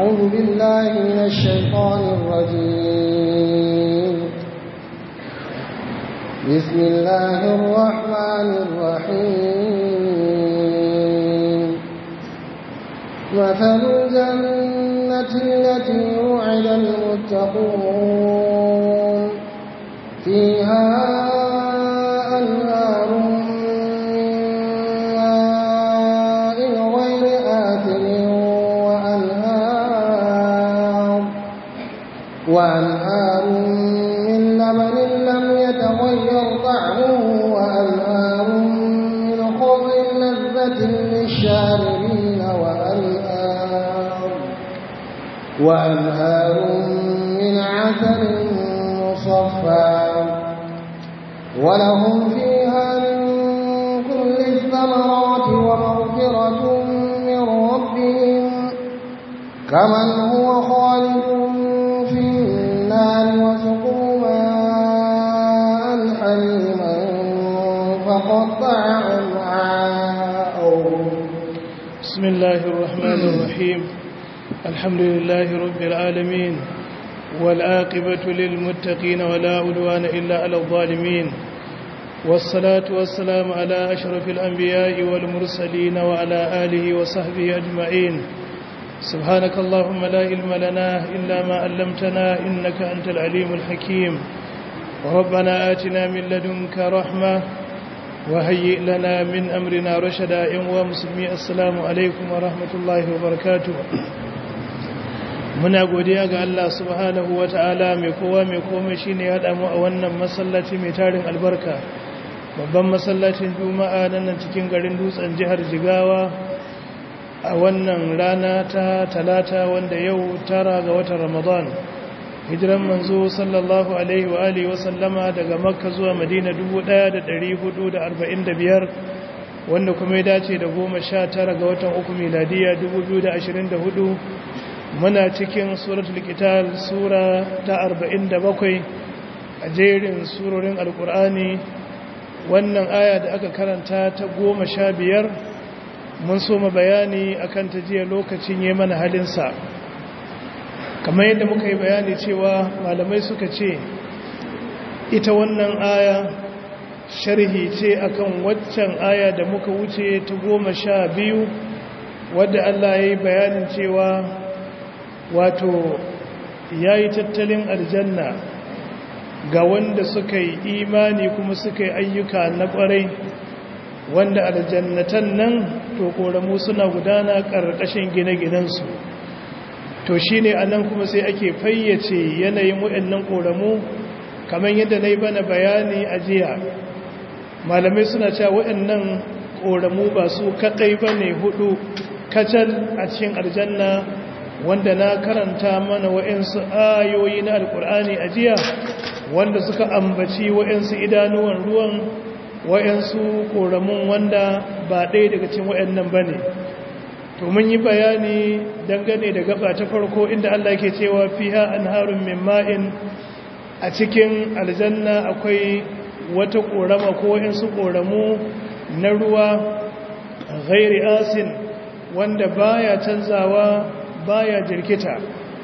أعوذ بالله من الشيطان الرجيم بسم الله الرحمن الرحيم مثل الجنة التي وعد المتقون فيها أنهار من ماء غير آثم وأنهار وأنهار من لبن لم يتغير طعمه وأنهار من خضر لذة للشاربين وأنهار وأنهار من عسل مصفى ولهم فيها من كل الثمرات ومغفرة من ربهم كمن هو خالد في النار وسقوا ماء حميما فقطع أمعاءهم بسم الله الرحمن الرحيم الحمد لله رب العالمين والآقبة للمتقين ولا عدوان إلا على الظالمين والصلاة والسلام على أشرف الأنبياء والمرسلين وعلى آله وصحبه أجمعين سبحانك اللهم لا علم لنا إلا ما علمتنا إنك أنت العليم الحكيم وربنا آتنا من لدنك رحمة وهيئ لنا من أمرنا رشدا يوم مسلمي السلام عليكم ورحمة الله وبركاته muna godiya ga Allah subhanahu wa ta'ala mai kowa mai komai shi ne haɗa mu a wannan masallaci mai tarin albarka babban masallacin juma'a nan cikin garin dutsen jihar jigawa a wannan rana ta talata wanda yau tara ga watan ramadan hijiran manzo sallallahu alaihi wa alihi wa sallama daga makka zuwa madina 1445 wanda kuma ya dace da goma sha tara ga watan uku miladiya 2024 muna cikin suratul qital sura ta 47 a jerin surorin alkur'ani wannan aya da aka karanta ta 15 mun so mu bayani akan ta jiya lokacin yayin mana halinsa kamar yadda muka yi bayani cewa malamai suka ce ita wannan aya sharhi ce akan waccan aya da muka wuce ta 12 wadda Allah ya yi bayanin cewa wato ya yi tattalin aljanna ga wanda suka yi imani kuma suka yi ayyuka na ƙwarai wanda aljannatan nan to ƙoramu suna gudana ƙarƙashin gine-ginensu to shi ne a nan kuma sai ake fayyace yanayin waɗannan ƙoramu kamar yadda na yi bana bayani a jiya malamai suna cewa waɗannan ƙoramu ba su kaɗai ba ne hudu kacal a cikin aljanna wanda na karanta mana wa'insu ayoyi na alkur'ani a jiya wanda suka ambaci wa'insu idanuwan ruwan wa'insu koramun wanda ba ɗaya daga cikin wa'annan ba ne to mun yi bayani dangane da gaba ta farko inda Allah ke cewa fiha anharun min ma'in a cikin aljanna akwai wata korama ko wa'insu koramu na ruwa ghairi asin wanda baya canzawa baya jirkita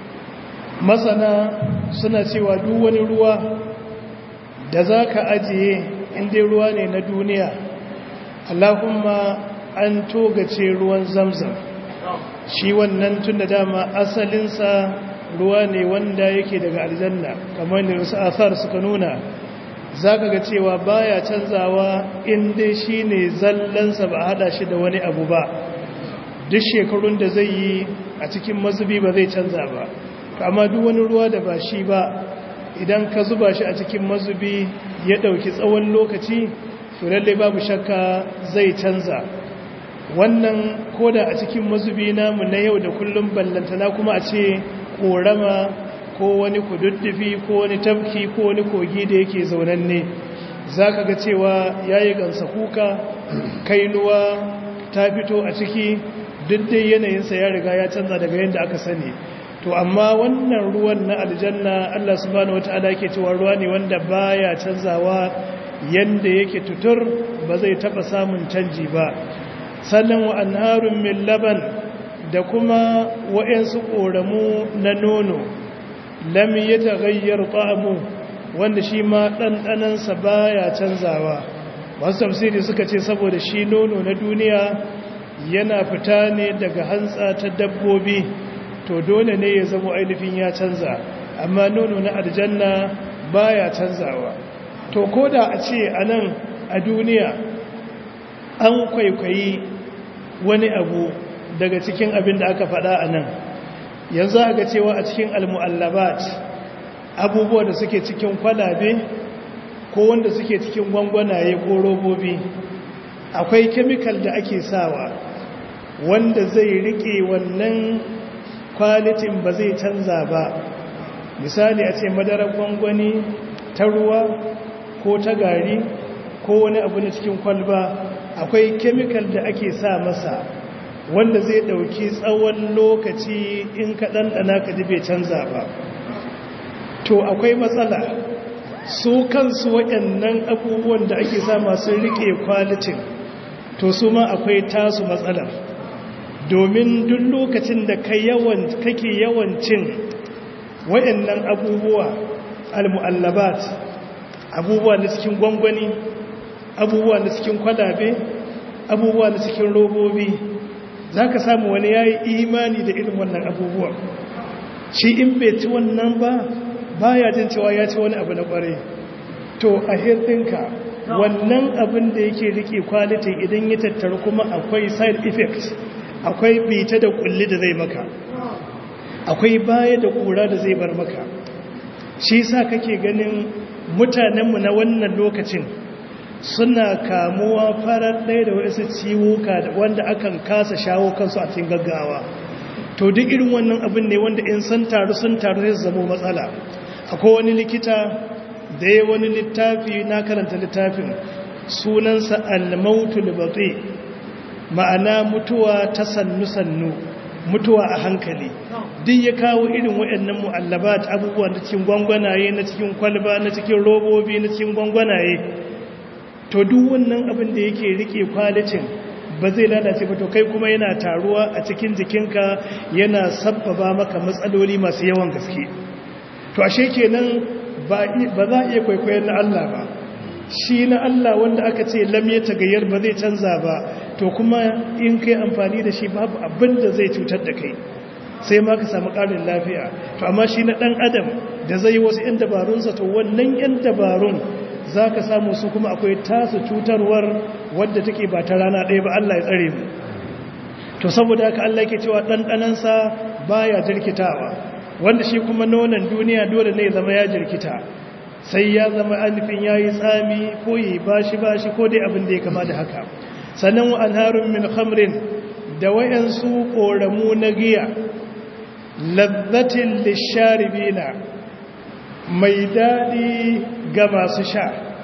masana suna cewa duk wani ruwa da za ka ajiye inda ruwa ne na duniya allahumma an togace ruwan zamzam shi wannan tun da dama asalinsa ruwa ne wanda yake daga aljanna kamar da wasu asar suka nuna za ka ga cewa baya canzawa inda shi ne zallansa ba hada shi da wani abu ba duk shekarun da zai yi a cikin mazubi ba zai canza ba amma duk wani ruwa da ba shi ba idan ka zuba shi a cikin mazubi ya ɗauki tsawon lokaci to lallai babu shakka zai canza wannan koda a cikin mazubi namu na yau da kullum ballantana kuma a ce korama ko wani kududdufi ko wani tafki ko wani kogi da yake zaunanne za ka ga cewa ya yi gansa kuka kainuwa ta fito a ciki duk dai yanayinsa ya riga ya canza daga yadda aka sani to amma wannan ruwan na aljanna Allah subhanahu wataala ke cewa ruwa ne wanda baya canzawa yanda yake tutur ba zai taba samun canji ba sannan wa anharun min laban da kuma wa'yansu ƙoramu na nono lam ya tagayyar ƙamu wanda shi ma ɗanɗanansa baya canzawa masu tafsiri suka ce saboda shi nono na duniya yana fita ne daga hantsa ta dabbobi to dole ne ya zama ainihin ya canza amma nono na aljanna baya canzawa to ko da a ce a nan a duniya an kwaikwayi wani abu daga cikin abin da aka faɗa a nan yanzu aka cewa a cikin almu'allabat abubuwa da suke cikin kwalabe ko wanda suke cikin gwangwanaye ko robobi akwai kemikal da ake sawa wanda zai rike wannan kwalitin ba zai canza ba misali a ce madarar gwangwani ta ruwa ko ta gari ko wani abu na cikin kwalba akwai kemikal da ake sa masa wanda zai ɗauki tsawon lokaci in ka ɗanɗana ka ji bai canza ba to akwai matsala su kansu waɗannan abubuwan da ake sa masu riƙe kwalitin to su ma akwai tasu matsalar domin duk lokacin da kake yawan cin waɗannan abubuwa almu'allabat abubuwa na cikin gwangwani abubuwa na cikin kwalabe abubuwa na cikin robobi za ka samu wani ya yi imani da irin wannan abubuwan shi in bai ci wannan ba ba ya jin cewa ya ci wani abu na kware to a hirɗinka wannan abin da yake rike kwalitin idan ya tattaru kuma akwai side effect akwai bita da kulli da zai maka akwai baya da kura da zai bar maka shi sa kake ganin mutanenmu na wannan lokacin suna kamuwa farar ɗaya da wasu ciwuka wanda akan kasa shawo kansu a cikin gaggawa to duk irin wannan abin ne wanda in sun taru sun taru zai zama matsala akwai wani likita da ya wani littafi na karanta littafin sunansa al-mautul baqi ma'ana mutuwa ta sannu-sannu mutuwa a hankali duk ya kawo irin waɗannan mu'allabat abubuwan da cikin gwangwanaye na cikin kwalba na cikin robobi na cikin gwangwanaye to duk wannan abin da yake rike kwalicin ba zai lalace ba to kai kuma yana taruwa a cikin jikinka yana sabbaba maka matsaloli masu yawan gaske to ashe kenan ba za a iya kwaikwayon na Allah ba shi na Allah wanda aka ce lam ya tagayyar ba zai canza ba to kuma in kai amfani da shi babu abin da zai cutar da kai sai ma ka samu ƙarin lafiya to amma shi na ɗan adam da zai yi wasu 'yan dabarunsa to wannan 'yan dabarun za ka samu su kuma akwai tasu cutarwar wadda take ba ta rana ɗaya ba Allah ya tsare mu to saboda haka Allah ke cewa ɗanɗanansa baya jirkitawa wanda shi kuma nonon duniya dole ne zama ya jirkita sai ya zama anufin ya yi tsami ko yi bashi bashi ko dai abin da ya kama da haka sannan wa anharun min khamrin da wayansu koramu na giya lazzatin lisharibina mai daɗi ga masu sha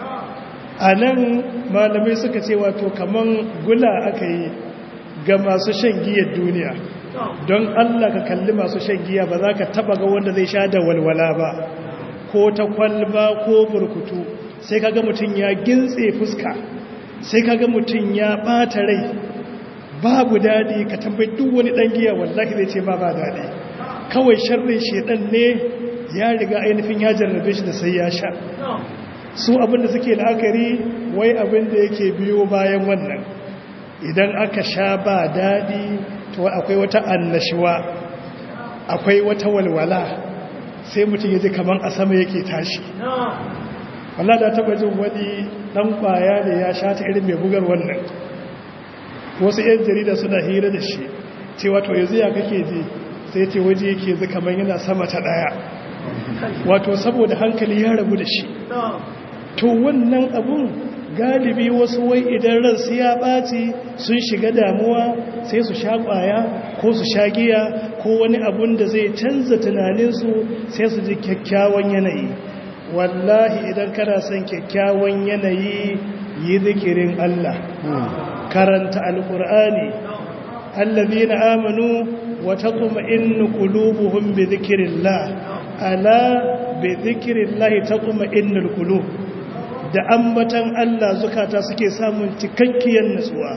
a nan malamai suka ce wato kaman gula aka yi ga masu shan giyar duniya don allah ka kalli masu shan giya ba za ka taba ga wanda zai sha da walwala ba ko ta kwalba ko burkutu sai kaga mutum ya gintse fuska sai kaga mutum ya ɓata rai babu daɗi ka tambayi duk wani ɗan giya wallahi zai ce ba ba daɗi kawai sharrin shedan ne ya riga ainihin ya jarrabe shi da sai ya sha su abinda suke la'akari wai abinda yake biyo bayan wannan idan aka sha ba daɗi to akwai wata annashuwa akwai wata walwala sai mutum ya ji kamar a sama yake tashi wallah da taba jin wani ɗan ƙwaya da ya sha ta irin mai bugar wannan wasu 'yan jarida suna hira da shi cewa to yanzu ya kake ji sai ce waje yake zai kamar yana sama ta ɗaya wato saboda hankali ya rabu da shi to wannan abun galibi wasu wai idan ransu ya ɓaci sun shiga damuwa sai su sha ƙwaya ko su sha giya ko wani abun da zai canza tunaninsu sai su ji kyakkyawan yanayi wallahi idan kana son kyakkyawan yanayi yi zikirin Allah karanta alƙur'ani allazina amanu wa taqma'innu qulubuhum bi dhikrillah ala bi dhikrillah taqma'innul qulub da ambatan Allah zukata suke samun cikakkiyar nutsuwa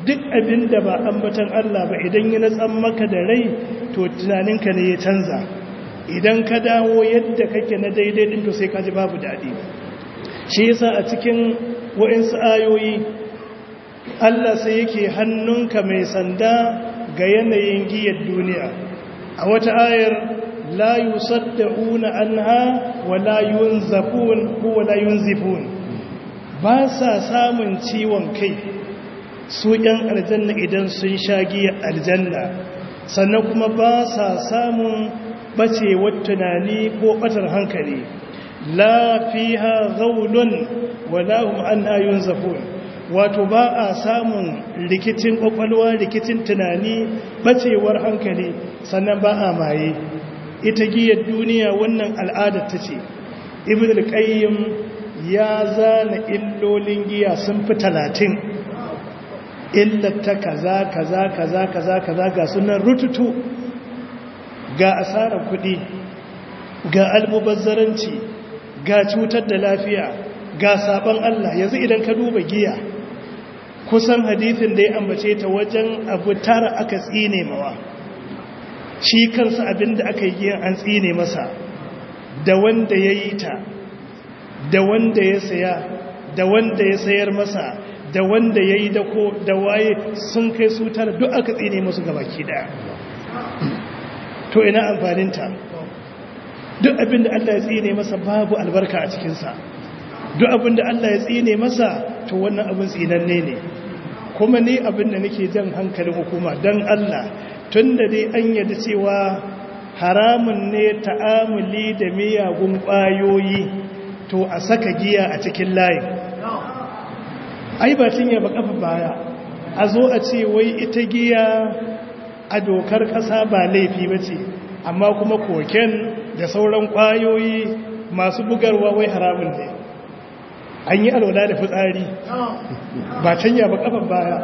duk abin da ba ambatan Allah ba idan ya natsan maka da rai to tunaninka ne ya canza idan ka dawo yadda kake na daidai din to sai ka ji babu daɗi shi yasa a cikin wa'insu ayoyi Allah sai yake hannunka mai sanda ga yanayin giyar duniya a wata ayar la yusaddauna anha wa la yunzafun ko wa la yunzifun ba sa samun ciwon kai su ‘yan aljanna idan sun sha giya aljanna sannan kuma ba sa samun ɓacewar tunani ko ɓatar hankali la fiha gaulun wala hum an ayun zafun wato ba a samun rikicin ƙwaƙwalwa rikicin tunani ɓacewar hankali sannan ba a maye ita giyar duniya wannan al'adar ta ce ibn al-qayyim ya zana illolin giya sun fi talatin illata kaza kaza kaza kaza kaza ga sunan rututu ga asarar kuɗi ga almubazzaranci ga cutar da lafiya ga sabon Allah yanzu idan ka duba giya kusan hadithin da ya ambace ta wajen abu tara aka tsine mawa shi kansa abinda aka yi giyan an tsine masa da wanda ya yi ta da wanda ya saya da wanda ya sayar masa da wanda ya yi dako da waye sun kai su tara duk aka tsine musu gabaki daya to ina amfaninta duk abinda Allah ya tsine masa babu albarka a cikinsa duk abinda Allah ya tsine masa to wannan abin tsinanne ne kuma ni abinda nake jan hankalin hukuma don Allah tun da dai an yadda cewa haramun ne ta'amuli da miyagun ƙwayoyi to a saka giya a cikin layin ai ba tun yaba kafa baya a zo a ce wai ita giya a dokar ƙasa ba laifi ba ce amma kuma koken da sauran ƙwayoyi masu bugarwa wai haramun ne an yi alwala da fitsari ba can yaba kafa baya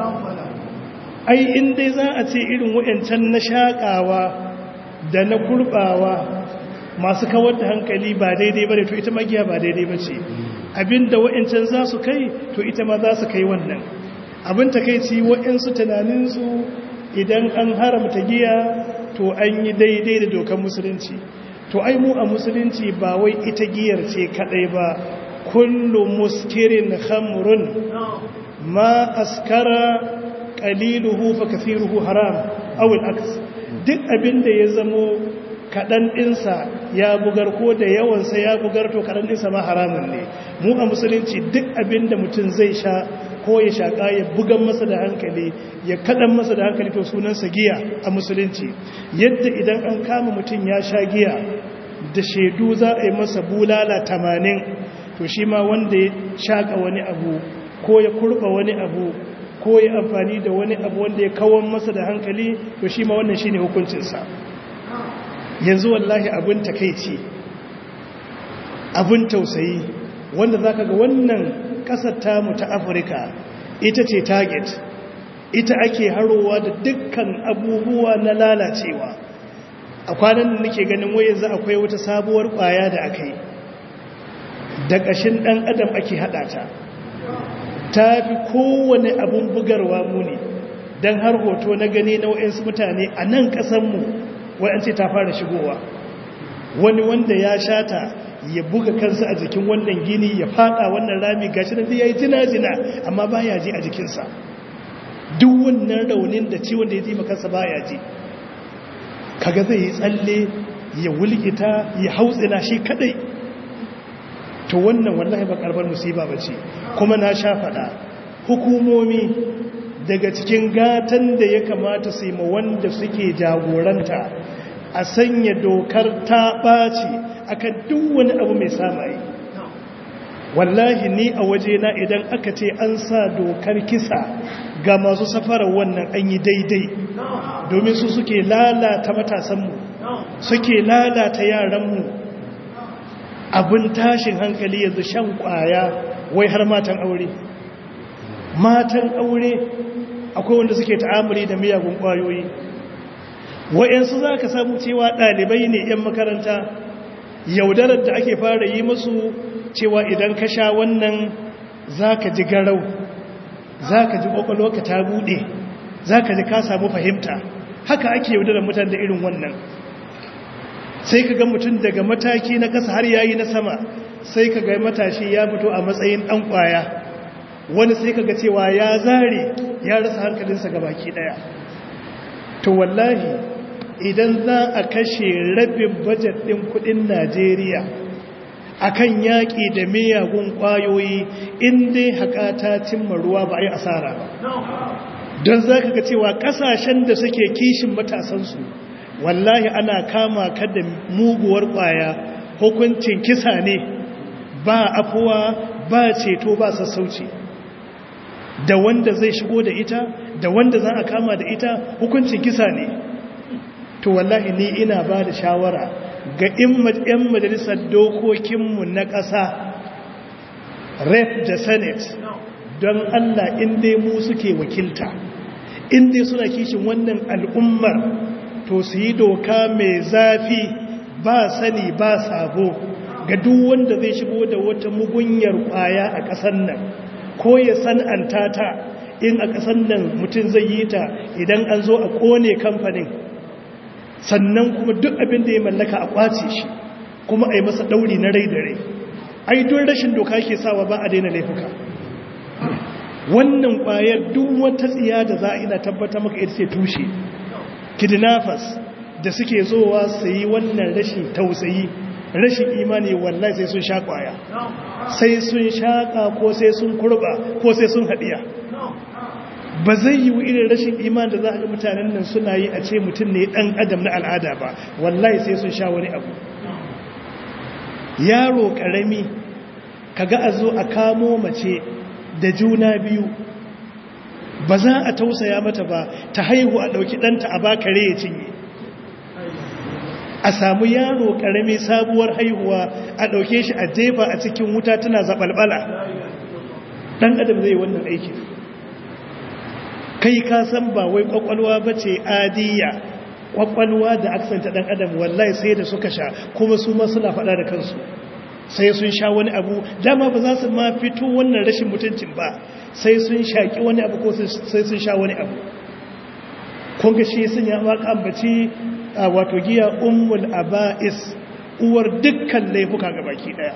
ai in dai za a ce irin wayancan na shaƙawa da na kurbawa masu kawar da hankali ba daidai ba to ita magiya ba daidai ba ce abinda wayancan za su kai to ita ma za su kai wannan abin takaici wayansu tunaninsu idan an haramta giya to an yi daidai da dokar musulunci to ai mu a musulunci ba wai ita giyar ce kadai ba kullu muskirin khamrun ma askara qaliluhu fa kathiruhu haram aw al-aks duk abinda ya zamo kadan dinsa ya bugar ko da yawan sa ya bugar to kadan dinsa ma haramun ne mu a musulunci duk abinda mutum zai sha ko ya shaka ya bugan masa da hankali ya kadan masa da hankali to sunansa giya a musulunci yadda idan an kama mutum ya sha giya da shaidu za a yi masa bulala tamanin to shi ma wanda ya shaka wani abu ko ya kurba wani abu ko ya amfani da wani abu wanda ya kawon masa da hankali to shi ma wannan shi ne hukuncinsa yanzu wallahi abin takaici abin tausayi wanda za ka ga wannan ƙasar tamu ta afirka ita ce target ita ake harowa da dukkan abubuwa na lalacewa a kwanan da nake ganin wai yanzu akwai wata sabuwar ƙwaya da aka yi da ƙashin ɗan adam ake haɗa ta ta fi kowane abun bugarwa muni don har hoto na gani na wa'insu mutane a nan ƙasanmu wa'ance ta fara shigowa wani wanda ya shata ya buga kansa a jikin wannan gini ya fada wannan rami gashi da ya yi jina-jina amma ba ya ji a jikinsa duk wannan raunin da ciwon da ya ji makansa ba ya ji kaga zai yi tsalle ya wulgita ya hautsina shi kadai to wannan wallahi ba karbar musiba ba ce kuma na sha faɗa hukumomi daga cikin gatan da ya kamata su yi ma wanda suke jagoranta a sanya dokar ta ɓaci akan duk wani abu mai samaye wallahi ni a waje na idan aka ce an sa dokar kisa ga masu safarar wannan an yi daidai domin su suke lalata matasanmu suke lalata yaranmu abin tashin hankali yanzu shan kwaya wai har matan aure matan aure akwai wanda suke ta'amuri da miyagun kwayoyi wa'yansu za ka samu cewa ɗalibai ne 'yan makaranta yaudarar da ake fara yi musu cewa idan ka sha wannan za ka ji garau za ka ji ƙwaƙwalwarka ta buɗe za ka ji ka samu fahimta haka ake yaudarar mutane da irin wannan sai ka ga mutum daga mataki na ƙasa har yayi na sama sai ka ga matashi ya fito a matsayin ɗan ƙwaya wani sai ka ga cewa ya zare ya rasa hankalinsa ga baki ɗaya to wallahi idan za a kashe rabin bajet ɗin kuɗin najeriya akan yaƙi da miyagun ƙwayoyi inda haƙa ta cimma ruwa ba a yi asara ba don za ka ga cewa ƙasashen da suke kishin matasansu wallahi ana kama ka da muguwar ƙwaya hukuncin kisa ne ba afuwa ba ceto ba sassauci da wanda zai shigo da ita da wanda za a kama da ita hukuncin kisa ne to wallahi ni ina ba da shawara ga 'yan majalisar dokokinmu na ƙasa rep da senate don allah inda mu suke wakilta inda suna kishin wannan al'ummar to su yi doka mai zafi ba sani ba sabo ga duk wanda zai shigo da wata mugunyar kwaya a ƙasar nan ko ya san'anta ta in a ƙasar nan mutum zai yi ta idan an zo a ƙone kamfanin sannan kuma duk abin da ya mallaka a kwace shi kuma a yi masa ɗauri na rai da rai ai don rashin doka ke sawa ba a daina laifuka wannan ƙwayar duk wata tsiya da za a ina tabbata maka ita ce tushe kidnappers da suke zowa su yi wannan rashin tausayi rashin imani wallahi sai sun sha ƙwaya sai sun shaƙa ko sai sun kurba ko sai sun haɗiya ba zai yi irin rashin iman da za a ga mutanen nan suna yi a ce mutum ne ɗan adam na al'ada ba wallahi sai sun sha wani abu yaro ƙarami kaga a zo a kamo mace da juna biyu ba za a tausaya mata ba ta haihu a ɗauki ɗanta a bakare ya cinye a samu yaro ƙarami sabuwar haihuwa a ɗauke shi a jefa a cikin wuta tana zaɓalɓala ɗan adam zai wannan aikin kai ka san ba wai kwakwalwa ba ce adiya kwakwalwa da aksanta dan adam wallahi sai da suka sha kuma su ma suna faɗa da kansu sai sun sha wani abu dama ba za su ma fito wannan rashin mutuncin ba sai sun shaƙi wani abu ko sai sun sha wani abu kun ga shi sun ya maka ambaci wato giya ummul aba'is uwar dukkan laifuka ga baki daya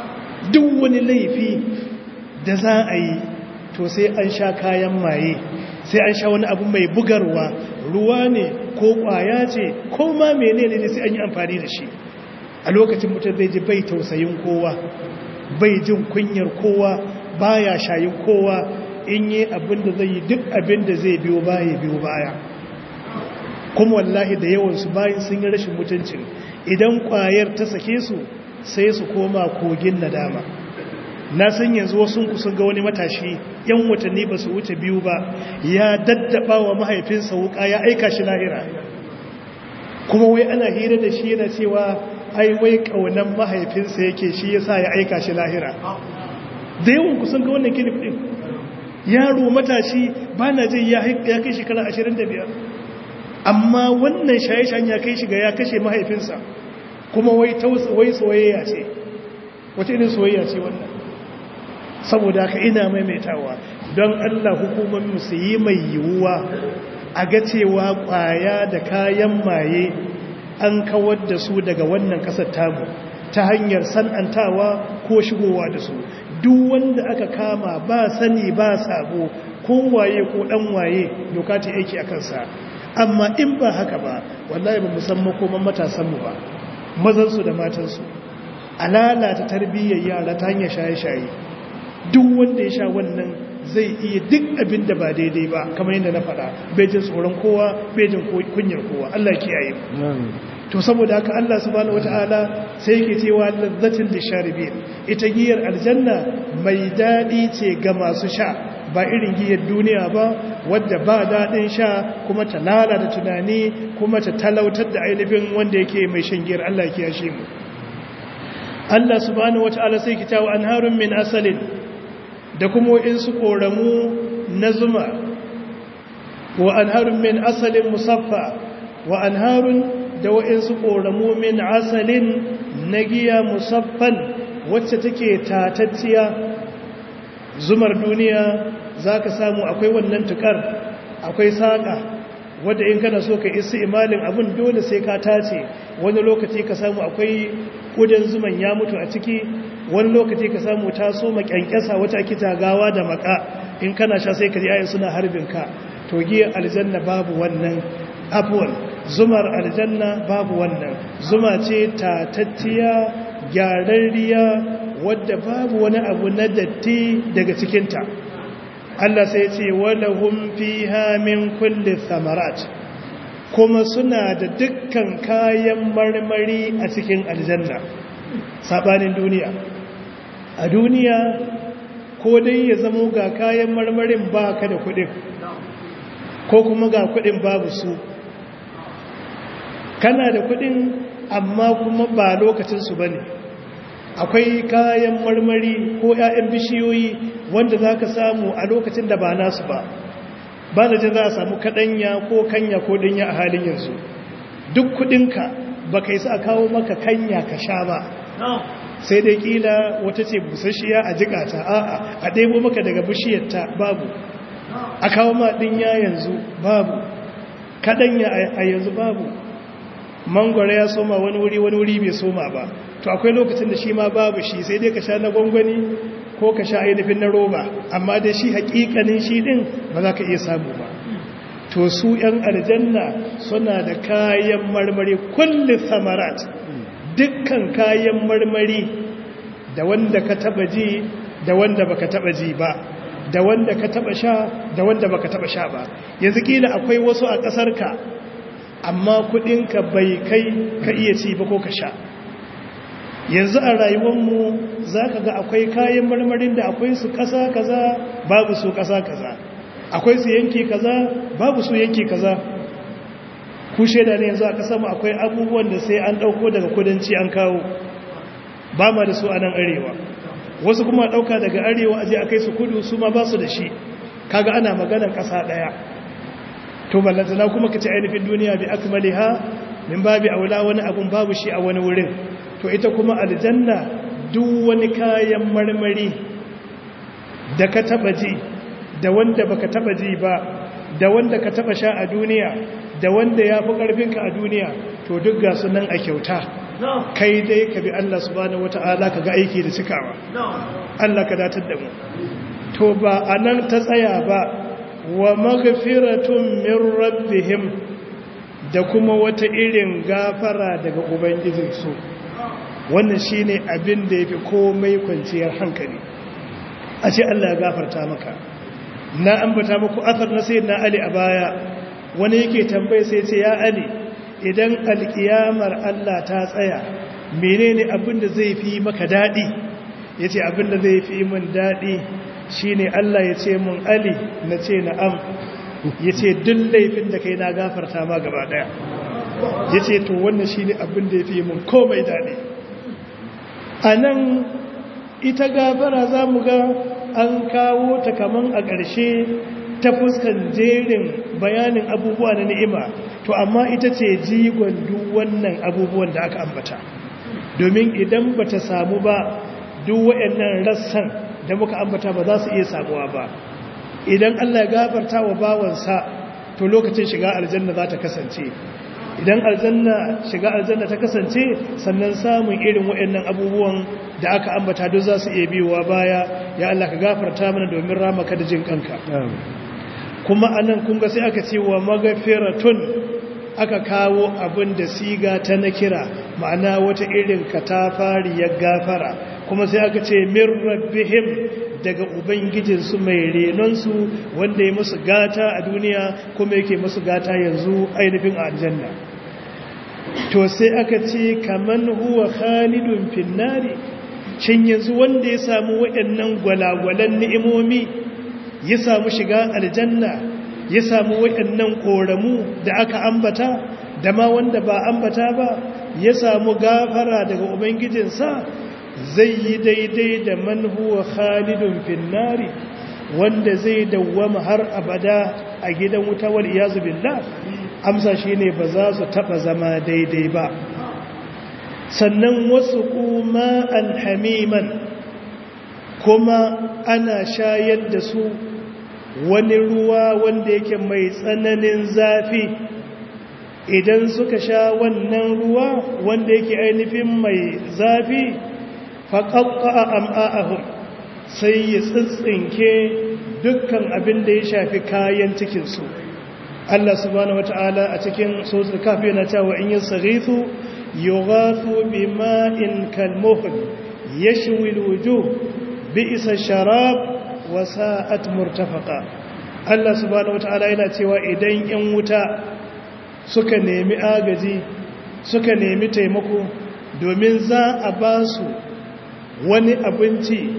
duk wani laifi da za a yi to sai an sha kayan maye sai an sha wani abu mai bugarwa ruwa ne ko kwaya ce ko ma menene ne sai an yi amfani da shi a lokacin mutum zai ji bai tausayin kowa bai jin kunyar kowa baya shayin kowa in yi abin da zai yi duk abin da zai biyo baya biyo baya kuma wallahi da yawansu bayan sun yi rashin mutuncin idan kwayar ta sake su sai su koma kogin nadama na san yanzu wasu kusan ga wani matashi yan watanni ba su wuce biyu ba ya daddaba wa mahaifinsa wuka ya aika shi lahira kuma wai ana hira da shi yana cewa ai wai kaunan mahaifinsa yake shi yasa ya aika shi lahira da yawan kusan ga wannan kilif din yaro matashi ba na jin ya kai shekara 25 amma wannan shaye-shan ya kai shiga ya kashe mahaifinsa kuma wai soyayya ce wata irin soyayya ce wannan saboda ka ina maimaitawa don Allah hukumomin su yi mai yiwuwa a ga cewa kwaya da kayan maye an kawar da su daga wannan kasar tamu ta hanyar san'antawa ko shigowa da su duk wanda aka kama ba sani ba sabo ko waye ko dan waye doka ta aiki a kansa amma in ba haka ba wallahi ba musamman koman matasanmu ba mazansu da matansu a lalata tarbiyyar yara ta hanyar shaye-shaye duk wanda ya sha wannan zai iya duk abin da ba daidai ba kamar yadda na faɗa bejin tsoron kowa bejin kunyar kowa Allah kiyaye to saboda haka Allah subhanahu wataala sai yake cewa lazzatin lisharibin ita giyar aljanna mai dadi ce ga masu sha ba irin giyar duniya ba wadda ba dadin sha kuma ta lalata tunani kuma ta talautar da ainihin wanda yake mai shan giyar Allah ya kiyashe mu Allah subhanahu wataala sai kita wa anharun min asalin da kuma in su koramu na zuma wa anharun min asalin musaffa wa anharun da wa'insu ƙoramu min asalin na giya musaffan wacce take tatacciya zumar duniya za ka samu akwai wannan tukar akwai saƙa wadda in kana so ka isi imalin abin dole sai ka tace wani lokaci ka samu akwai ƙudan zuman ya mutu a ciki wani lokaci ka samu ta so makyankyasa wata ake tagawa da maka in kana sha sai ka ji ayin suna harbin ka to giyar aljanna babu wannan abuwan zumar aljanna babu wannan zuma ce tatacciya gyararriya wadda babu wani abu na datti daga cikinta Allah sai ce walahum fiha min kulli thamarat kuma suna da dukkan kayan marmari a cikin aljanna sabanin duniya a duniya ko dai ya zamo ga kayan marmarin ba ka da kudin ko kuma ga kudin babu su kana da kudin amma kuma ba lokacinsu ba ne akwai kayan marmari ko 'ya'yan bishiyoyi wanda za ka samu a lokacin da ba nasu ba ba da jin za a samu kaɗanya ko kanya ko ɗanya a halin yanzu duk kudinka ba ka yi sa kawo maka kanya ka sha ba sai dai kila wata ce busasshiya a jikata a'a a ɗebo maka daga bishiyarta babu a kawo ma ɗinya yanzu babu kaɗanya a yanzu babu mangwara ya soma wani wuri wani wuri bai soma ba to akwai lokacin da shi ma babu shi sai dai ka sha na gwangwani ko ka sha ainihin na roba amma dai shi hakikanin shi din ba za ka iya samu ba to su yan aljanna suna da kayan marmari kulli samarat dukkan kayan marmari da wanda ka taba ji da wanda baka taba ji ba da wanda ka taba sha da wanda baka taba sha ba yanzu kila akwai wasu a kasar ka amma kudinka bai kai ka iya ci ba ko ka sha yanzu a rayuwarmu za ka ga akwai kayan marmarin da akwai su ƙasa kaza babu su ƙasa kaza akwai su yanki kaza babu su yanki kaza ku shaida ne yanzu a ƙasa mu akwai abubuwan da sai an ɗauko daga kudanci an kawo ba ma da su a nan arewa wasu kuma ɗauka daga arewa aje a kai su kudu su ma ba su da shi kaga ana maganar ƙasa ɗaya to ballantana kuma ka ci ainihin duniya bi akmaliha min babi aula wani abun babu shi a wani wurin to ita kuma aljanna duk wani kayan marmari da ka taba ji da wanda baka taba ji ba da wanda ka taba sha a duniya da wanda ya fi karfinka a duniya to duk ga sunan a kyauta kai dai ka bi Allah subhanahu wata'ala ka ga aiki da cikawa Allah ka datar da mu to ba anan ta tsaya ba wa maghfiratun min rabbihim da kuma wata irin gafara daga ubangijinsu wannan shine abin da yafi komai kwanciyar hankali a ce Allah ya gafarta maka na ambata muku athar na sayyidina Ali a baya wani yake tambaye sai ce ya Ali idan alkiyamar Allah ta tsaya menene abin da zai fi maka dadi yace abin da zai fi min dadi shine Allah ya ce mun Ali na ce na'am yace duk laifin da kai na gafarta ma gaba daya yace to wannan shine abin da yafi mun komai dadi anan ita gafara zamu ga an kawo ta kaman a ƙarshe ta fuskan jerin bayanin abubuwa na ni'ima to amma ita ce jigon duk wannan abubuwan da aka ambata domin idan bata samu ba duk wayannan rassan da muka ambata ba za su iya samuwa ba idan Allah ya gafarta wa bawansa to lokacin shiga aljanna za ta kasance idan aljanna shiga aljanna ta kasance sannan samun irin waɗannan abubuwan da aka ambata duk za su iya biyowa baya ya Allah ka gafarta mana domin ramaka da jin kanka kuma anan kun ga sai aka ce wa magafiratun aka kawo abin da siga ta na kira ma'ana wata irin katafariyar gafara kuma sai aka ce min rabbihim daga ubangijinsu mai renonsu wanda ya musu gata a duniya kuma yake musu gata yanzu ainihin a aljanna to sai aka ce kaman huwa khalidun finnari shin yanzu wanda ya samu waɗannan gwalagwalan ni'imomi ya samu shiga aljanna ya samu waɗannan ƙoramu da aka ambata da ma wanda ba ambata ba ya samu gafara daga ubangijinsa zai yi daidai da man huwa khalidun finnari wanda zai dawwama har abada a gidan wuta wal iyazu billah amsa shine ba za su taba zama daidai ba sannan wasu kuma alhamiman kuma ana shayar da su wani ruwa wanda yake mai tsananin zafi idan suka sha wannan ruwa wanda yake ainihin mai zafi faƙaƙa a am'a'ahun sai ya tsintsinke dukkan abin da ya shafi kayan cikinsu Allah subhanahu wata'ala a cikin sosul kafi yana cewa in yin sarithu yughathu bima'in kalmuhl yashwi alwujuh bi'sa sharab wa sa'at murtafaqa Allah subhanahu wata'ala yana cewa idan yan wuta suka nemi agaji suka nemi taimako domin za a ba su wani abinci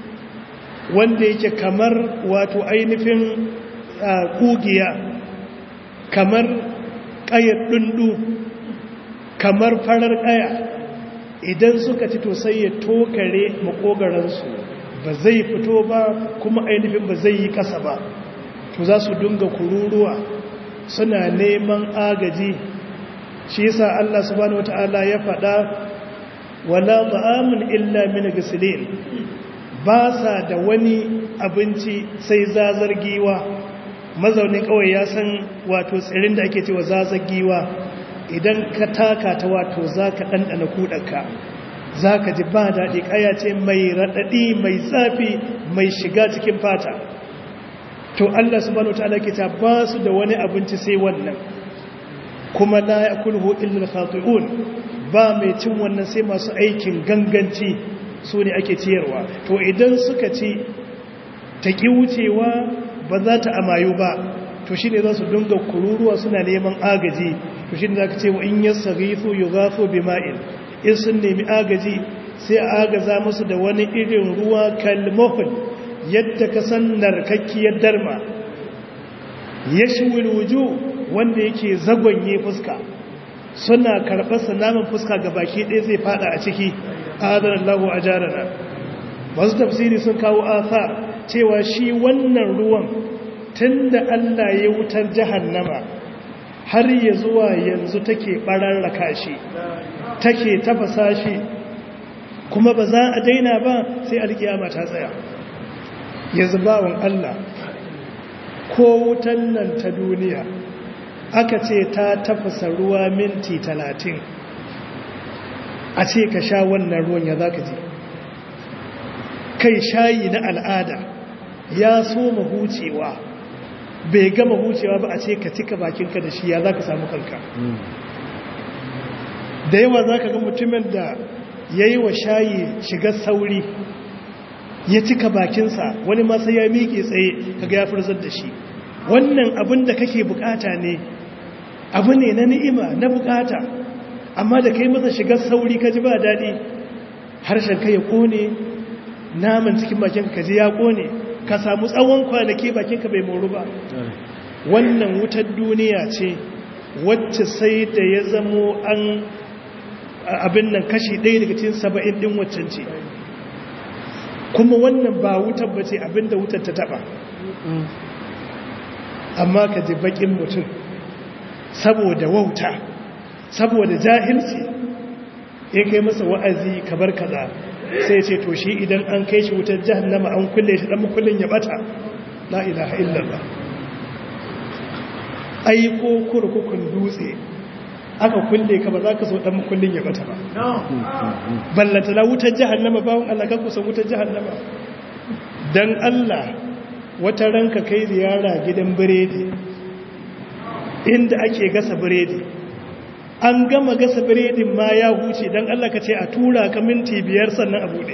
wanda yake kamar wato ainihin kugiya kamar ƙayar ɗundu kamar farar ƙaya idan suka ci to sai ya tokare makogaransu ba zai fito ba kuma ainihin ba zai yi ƙasa ba to za su dunga kururuwa suna neman agaji shi yasa Allah subhanahu wata'ala ya faɗa wala ta'amun illa min gisilin ba sa da wani abinci sai zazar giwa mazaunin kawai ya san wato tsirin da ake cewa zazar giwa idan ka taka ta wato za ka ɗanɗana kuɗanka za ka ji ba daɗi ƙaya ce mai raɗaɗi mai zafi mai shiga cikin fata to Allah subhanahu wataala ke ta ba su da wani abinci sai wannan kuma la yakulhu illa al-khati'un ba mai cin wannan sai masu aikin ganganci su ne ake ciyarwa to idan suka ci ta ki wucewa ba za ta amayu ba to shine za su dinga kururuwa suna neman agaji to shine zaka ce wa in yasghifu yughafu bima'in in sun nemi agaji sai a agaza musu da wani irin ruwa kalmuhul yadda ka san narkakkiyar darma ya shiwil wuju wanda yake zagonye fuska suna karɓarsa naman fuska ga baki ɗaya zai fada a ciki adana Allah a jarana masu tafsiri sun kawo athar cewa shi wannan ruwan tun da Allah ya wutar jahannama har ya zuwa yanzu take ɓararraka shi take tafasa shi kuma ba za a daina ba sai alkiyama ta tsaya yanzu bawan Allah ko wutan nan ta duniya aka ce ta tafasa ruwa minti talatin a ce ka sha wannan ruwan ya za ka ji kai shayi na al'ada ya so mahucewa bai gama hucewa ba a ce ka cika bakinka da shi ya za ka samu kanka da yawa za ka ga mutumin da ya yi wa shayi shiga sauri ya cika bakinsa wani masu ya miƙe tsaye kaga ya furzar da shi wannan abin da kake bukata ne abu ne na ni'ima na bukata amma da kai masa shigar sauri ka ji ba daɗi harshen ka ya ƙone naman cikin bakinka ka ji ya ƙone ka samu tsawon kwanaki bakinka bai moru ba wannan wutar duniya ce wacce sai da ya zamo an abin nan kashi ɗaya daga cikin saba'in ɗin waccan ce kuma wannan ba wutar ba ce abinda wutar ta taba amma ka ji bakin mutum saboda wauta saboda jahilci ya kai masa wa'azi kabar kaza sai ce to shi idan an kai shi wutar jahannama an kulle shi dan kullun ya bata la ilaha illallah ai ko kurkukun dutse aka kulle ka ba za ka so dan kullun ya bata ba ballata la wutar jahannama bawon Allah kan kusan wutar jahannama dan Allah wata ranka kai ziyara gidan biredi inda ake gasa biredi an gama gasa biredin ma ya huce dan Allah ka ce a tura ka minti biyar sannan a bude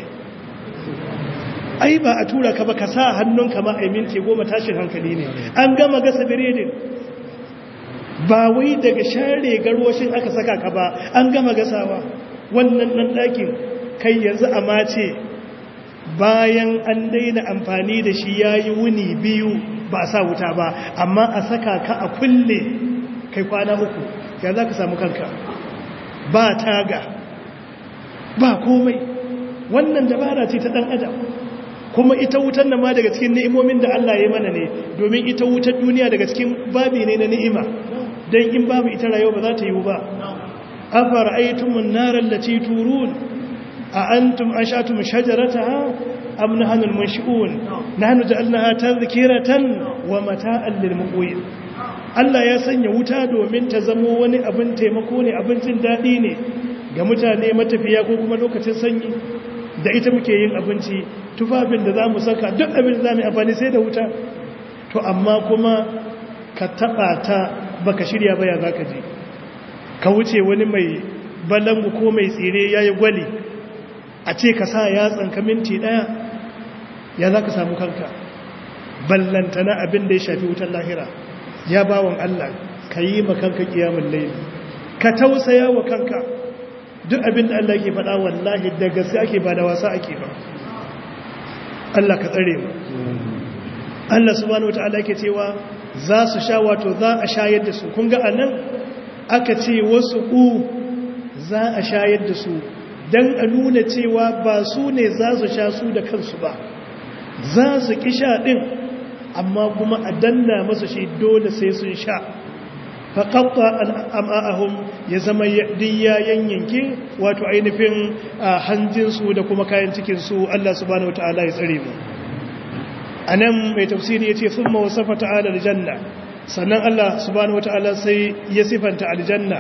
ai ba a tura ka ba ka sa hannunka ma a minti goma tashin hankali ne an gama gasa biredin ba wai daga share garwashin aka saka ka ba an gama gasawa wannan ɗan ɗakin kai yanzu a mace bayan an daina amfani da shi ya yi wuni biyu ba a sa wuta ba amma a saka ka a kulle kai kwana uku ya za ka samu kanka ba taga ba komai wannan dabara ce ta ɗan adam kuma ita wutan nan ma daga cikin ni'imomin da Allah ya mana ne domin ita wutar duniya daga cikin babi ne na ni'ima don in babu ita rayuwa ba za ta yiwu ba afara aitumun narar lati turun a antum anshatum shajarataha am nahnu al-munshi'un nahnu ja'alnaha tadhkiratan wa mata'an lil muqwin Allah ya sanya wuta domin ta zamo wani abin taimako ne abin jin daɗi ne ga mutane matafiya ko kuma lokacin sanyi da ita muke yin abinci tufafin da za mu saka duk abin da za mu amfani sai da wuta to amma kuma ka taɓa ta baka shirya baya za ka je ka wuce wani mai balangu ko mai tsire ya yi gwali a ce ka sa yatsanka minti ɗaya ya za ka samu kanka ballantana abin da ya shafi wutar lahira ya bawan Allah ka yi makanka kiyamun laili ka tausaya wa kanka duk abin da Allah ke faɗa wallahi da gaske ake ba da wasa ake ba Allah ka tsare mu Allah subhanahu wataala ke cewa za su sha wato za a shayar da su kun ga anan aka ce wasu ku za a shayar da su dan a nuna cewa ba su ne za su sha su da kansu ba za su kisha din amma kuma a danna masa shi dole sai sun sha faƙaƙa al'am'ahun ya zama diya yanyanke wato ainihin hanjinsu da kuma kayan cikinsu Allah subhanahu wata'ala ya tsare mu a nan mai tafsiri ya ce sun mawasafa ta'ala aljanna sannan Allah subhanahu wata'ala sai ya sifanta aljanna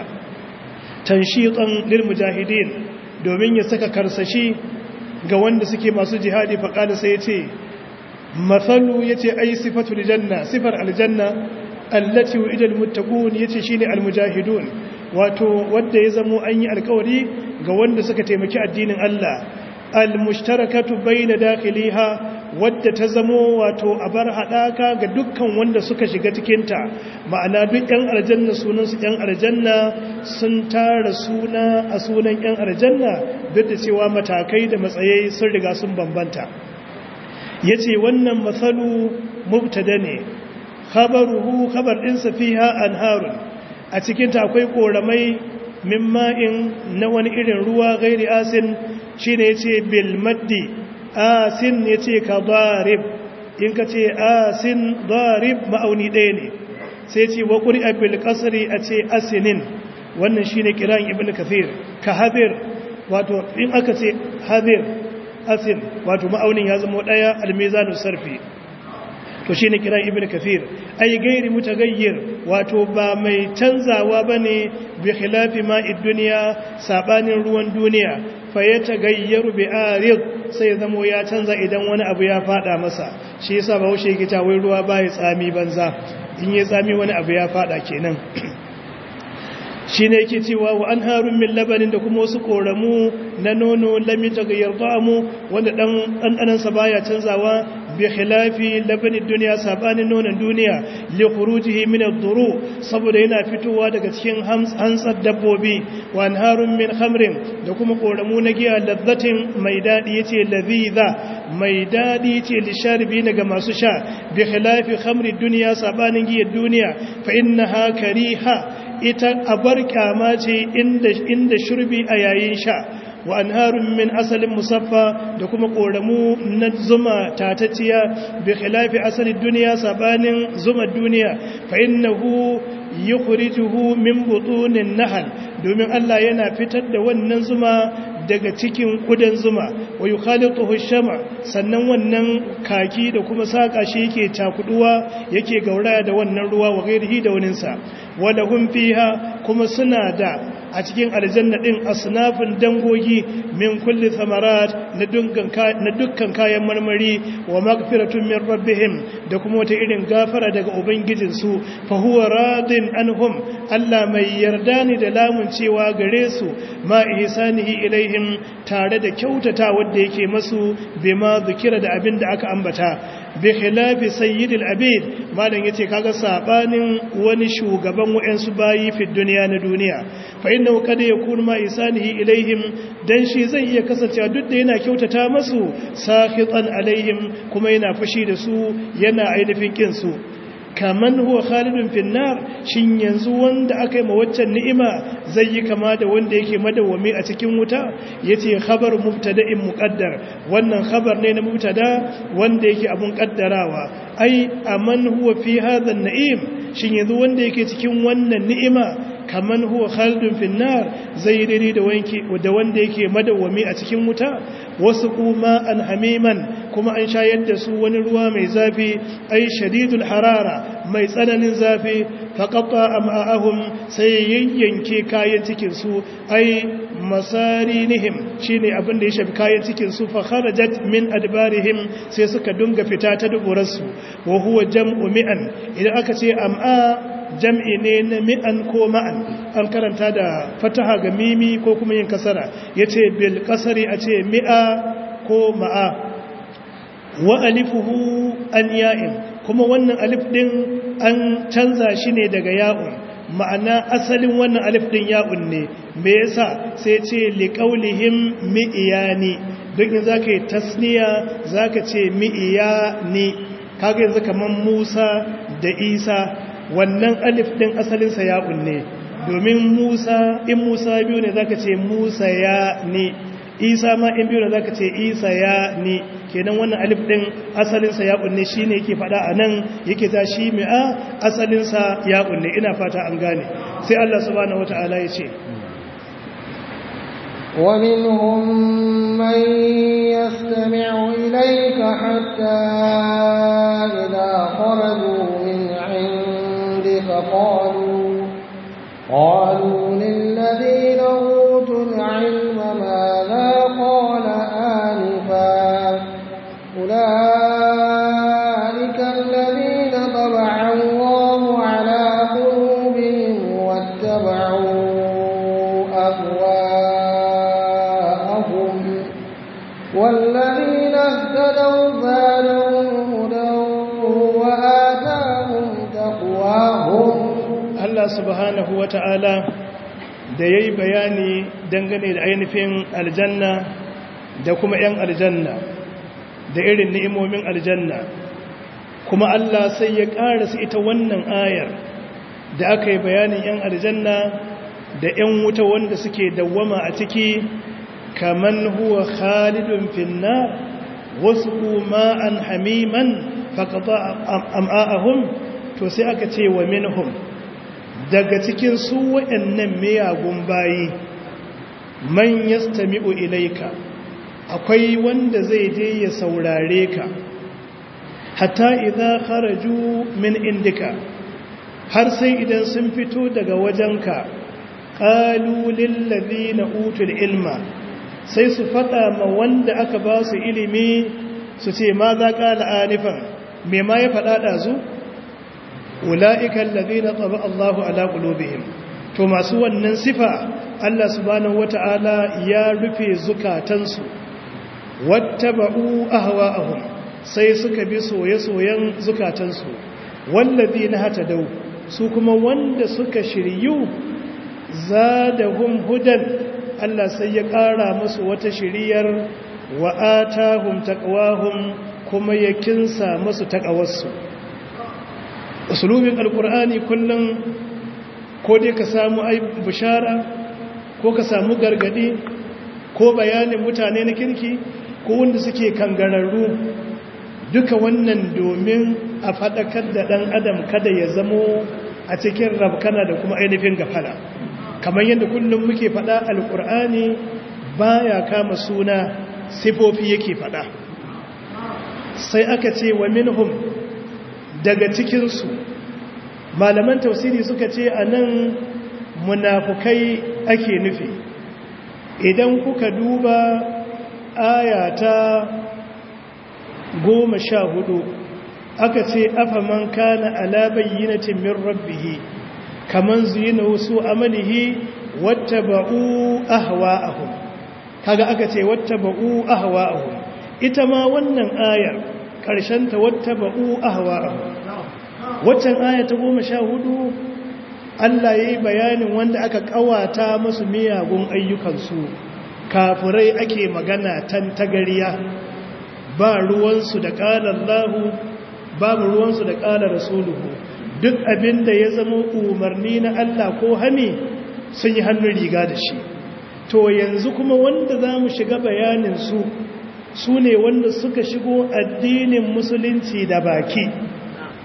tanshiƙan lil mujahidin domin ya saka karsashi ga wanda suke masu jihadi faƙada sai ya ce mathalu yace ai sifatul janna sifar aljanna allati wa'ida almuttaqun yace shine almujahidun wato wanda ya zamo an yi alkawari ga wanda suka taimaki addinin Allah almushtarakatu bayna dakhiliha wadda ta zamo wato a bar hadaka ga dukkan wanda suka shiga cikin ta ma'ana duk yan aljanna sunan su yan aljanna sun tara suna a sunan yan aljanna duk da cewa matakai da matsayai sun riga sun bambanta ya ce wannan matsalu mubtada ne khabaruhu khabar ɗinsa fiha anharun a cikinta akwai ƙoramai min ma'in na wani irin ruwa gairi asin shi ne ya ce bilmaddi asin ya ce ka darib in ka ce asin darib ma'auni ɗaya ne sai ce wa ƙuri a bilkasari a ce asinin wannan shi ne kiran ibn kafir ka hadir wato in aka ce hadir asin wato ma'aunin ya zama daya almizanu sarfi to shine kiran ibn kathir ay gairi mutagayyir wato ba mai canzawa bane bi khilafi ma'id dunya sabanin ruwan duniya fa yatagayyaru bi arid sai zamo ya canza idan wani abu ya fada masa shi yasa bahaushe yake ta wai ruwa bai tsami banza in yi tsami wani abu ya fada kenan shi ne yake cewa wa an harun min labanin da kuma wasu koramu na nono lami daga yardamu wanda ɗanɗanansa baya canzawa bi khilafi labanin duniya sabanin nonon duniya li khurujihi min ad-duru saboda yana fitowa daga cikin hantsar dabbobi wa an harun min khamrin da kuma koramu na giya lazzatin mai dadi yace ladhiza mai dadi yace lisharibi ga masu sha bi khilafi khamri duniya sabanin giyar duniya fa innaha kariha ita abar kyama ce inda shurbi a yayin sha wa anharun min asalin musaffa da kuma koramu na zuma tatacciya bi khilafi asalin duniya sabanin zuma duniya fa innahu yukhrijuhu min butunin nahal domin Allah yana fitar da wannan zuma daga cikin kudan zuma wa yukhalituhu shama sannan wannan kaki da kuma saka shi yake takuduwa yake gauraya da wannan ruwa wa gairihi da waninsa wala hum fiha kuma suna da a cikin aljanna din asnafin dangogi min kulli thamarat na dukkan na dukkan kayan marmari wa maghfiratun min rabbihim da kuma wata irin gafara daga ubangijin su fa huwa radin anhum Allah mai yarda ne da lamun cewa gare su ma ihsanihi ilaihim tare da kyautata wanda yake masu bima zikira da abin da aka ambata bi khilafi sayyidil abid malam yace kaga sabanin wani shugaban wayansu bayi fi duniya na duniya fa innahu kad yakun ma isanihi ilaihim dan shi zai iya kasancewa duk da yana kyautata masu sakhitan alaihim kuma yana fushi da su yana ainihin kin su kaman huwa khalidun fin nar shin yanzu wanda aka yi ma waccan ni'ima zai yi kama da wanda yake madawwami a cikin wuta yace khabar mubtada'in muqaddar wannan khabar ne na mubtada wanda yake abun kaddarawa ai aman huwa fi hadha an-na'im shin yanzu wanda yake cikin wannan ni'ima kaman huwa khaldun finnar zai daidai da wanki da wanda yake madawwami a cikin wuta wasu kuma an hamiman kuma an shayar da su wani ruwa mai zafi ai shadidul harara mai tsananin zafi faqatta am'ahum sai yayyanke kayan cikin su ai masarinihim shine abin da ya shafi kayan cikin su fa kharajat min adbarihim sai suka dunga fita ta duburarsu wa huwa jam'u mi'an idan aka ce am'a jam'i ne na mi'an ko ma'an an karanta da fataha ga mimi ko kuma yin kasara yace bil kasari a ce mi'a ko ma'a wa alifuhu an ya'in kuma wannan alif din an canza shi ne daga ya'un ma'ana asalin wannan alif din ya'un ne me yasa sai ce liqaulihim mi'iyani duk in zaka yi tasniya zaka ce mi'iyani kaga yanzu kaman Musa da Isa wannan alif din asalin sa ya'un ne domin Musa in Musa biyu ne zaka ce Musa ya ne Isa ma in biyu ne zaka ce Isa ya ne kenan wannan alif din asalin sa ya'un ne shine yake fada anan yake ta shi mi'a asalin sa ya'un ne ina fata an gane sai Allah subhanahu wataala ya ce ومنهم من يستمع إليك حتى إذا خرجوا من عندك قالوا قالوا للذين أوتوا العلم ماذا قال آنفا أولئك الذين طبع الله على قلوبهم واتبعوا أهواءهم والذين اهتدوا زادهم هدى وآتاهم تقواهم Allah subhanahu wa ta'ala da ya yi bayani dangane da ainihin aljanna da kuma ‘yan aljanna da irin ni'imomin aljanna kuma Allah sai ya ƙarasa ita wannan ayar da aka yi bayanin ‘yan aljanna da ‘yan wuta wanda suke dawwama a ciki kaman huwa khalidun finna wasu kuma an hamiman faƙaɓa am'a'ahun to sai aka ce wa minhum daga cikin su waɗannan miyagun bayi man yastami'u ilaika akwai wanda zai je ya saurare ka hatta idan kharaju min indika har sai idan sun fito daga wajenka qalu lil ladina utul ilma sai su fada ma wanda aka ba su ilimi su ce ma za qala anifan me ma ya fada dazu ula'ika allazina taba Allahu ala qulubihim to masu wannan sifa Allah subhanahu wata'ala ya rufe zukatansu wattaba'u ahwa'ahum sai suka bi soye-soyen zukatansu wallazina hatadau su kuma wanda suka shiryu zadahum hudan Allah sai ya ƙara musu wata shiriyar wa atahum taqwahum kuma ya kinsa musu taqawarsu usulubin alkur'ani kullum ko dai ka samu ai bishara ko ka samu gargadi ko bayanin mutane na kirki ko wanda suke kangararru duka wannan domin a faɗakar da ɗan adam kada ya zamo a cikin rabkana da kuma ainihin gafala kamar yadda kullum muke faɗa alkur'ani baya kama suna sifofi yake faɗa sai aka ce wa minhum daga cikinsu malaman tausiri suka ce a nan munafukai ake nufi idan kuka duba ayata goma sha hudu aka ce afa man kana ala bayyinatin min rabbihi kaman zuyina wasu amalihi wattaba'u ahwa'ahum kaga aka ce wattaba'u ahwa'ahum ita ma wannan ayar ƙarshen ta wattaba'u ahwa'ahum waccan aya ta goma sha hudu Allah ya yi bayanin wanda aka kawata masu miyagun ayyukansu kafurai ake magana tan tagariya ba ruwansu da ƙalar lahu babu ruwansu da ƙalar rasuluhu duk abin da ya zama umarni na Allah ko hani sun yi hannun riga da shi to yanzu kuma wanda za mu shiga bayaninsu su ne wanda suka shigo addinin musulunci da baki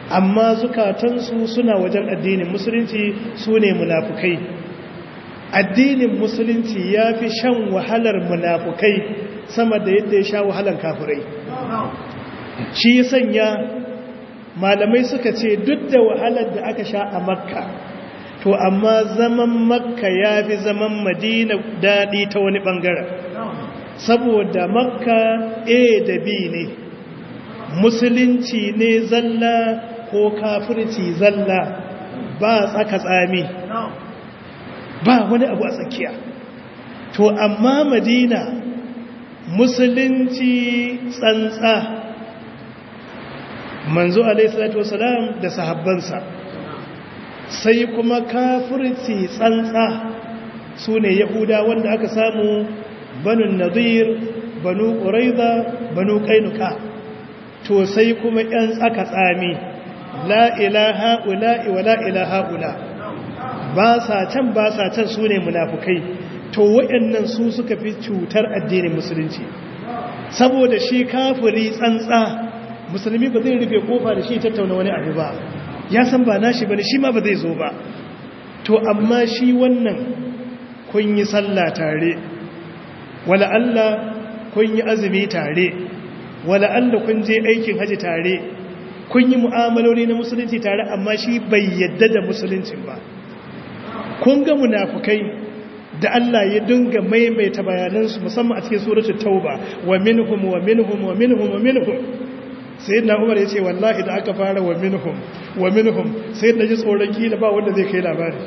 amma zukatansu suna wajen addinin musulunci su ne munafukai addinin musulunci ya fi shan wahalar munafukai sama da yadda ya sha wahalar kafirai shi ya sanya malamai suka ce duk da wahalar da aka sha a makka to amma zaman makka ya fi zaman madina daɗi ta wani ɓangaren saboda makka a da b ne musulunci ne zalla ko kafirci zalla ba tsaka tsami ba wani abu a tsakiya to amma madina musulunci tsantsa manzo alaihissalatu wasalam da sahabbansa sai kuma kafirci tsantsa su ne yahuda wanda aka samu banu nadir banu ƙuraiza banu ƙainuka to sai kuma ‘yan tsaka tsami la ilaha ula'i wa la ilaha ula ba sa can ba sa can su ne munafukai to waɗannan su suka fi cutar addinin musulunci saboda shi kafiri tsantsa musulmi ba zai rufe kofa da shi tattauna wani abu ba ya san ba nashi bane shi ma ba zai zo ba to amma shi wannan kun yi sallah tare wala Allah kun yi azumi tare wala Allah kun je aikin haji tare kun yi mu'amaloli na musulunci tare amma shi bai yadda da musuluncin ba kun ga munafukai da Allah ya dinga maimaita bayanansu musamman a cikin suratul tauba wa minhum wa minhum wa minhum wa minhum sayyidina Umar ya ce wallahi da aka fara wa minhum wa minhum sai da ji tsoron kila ba wanda zai kai labari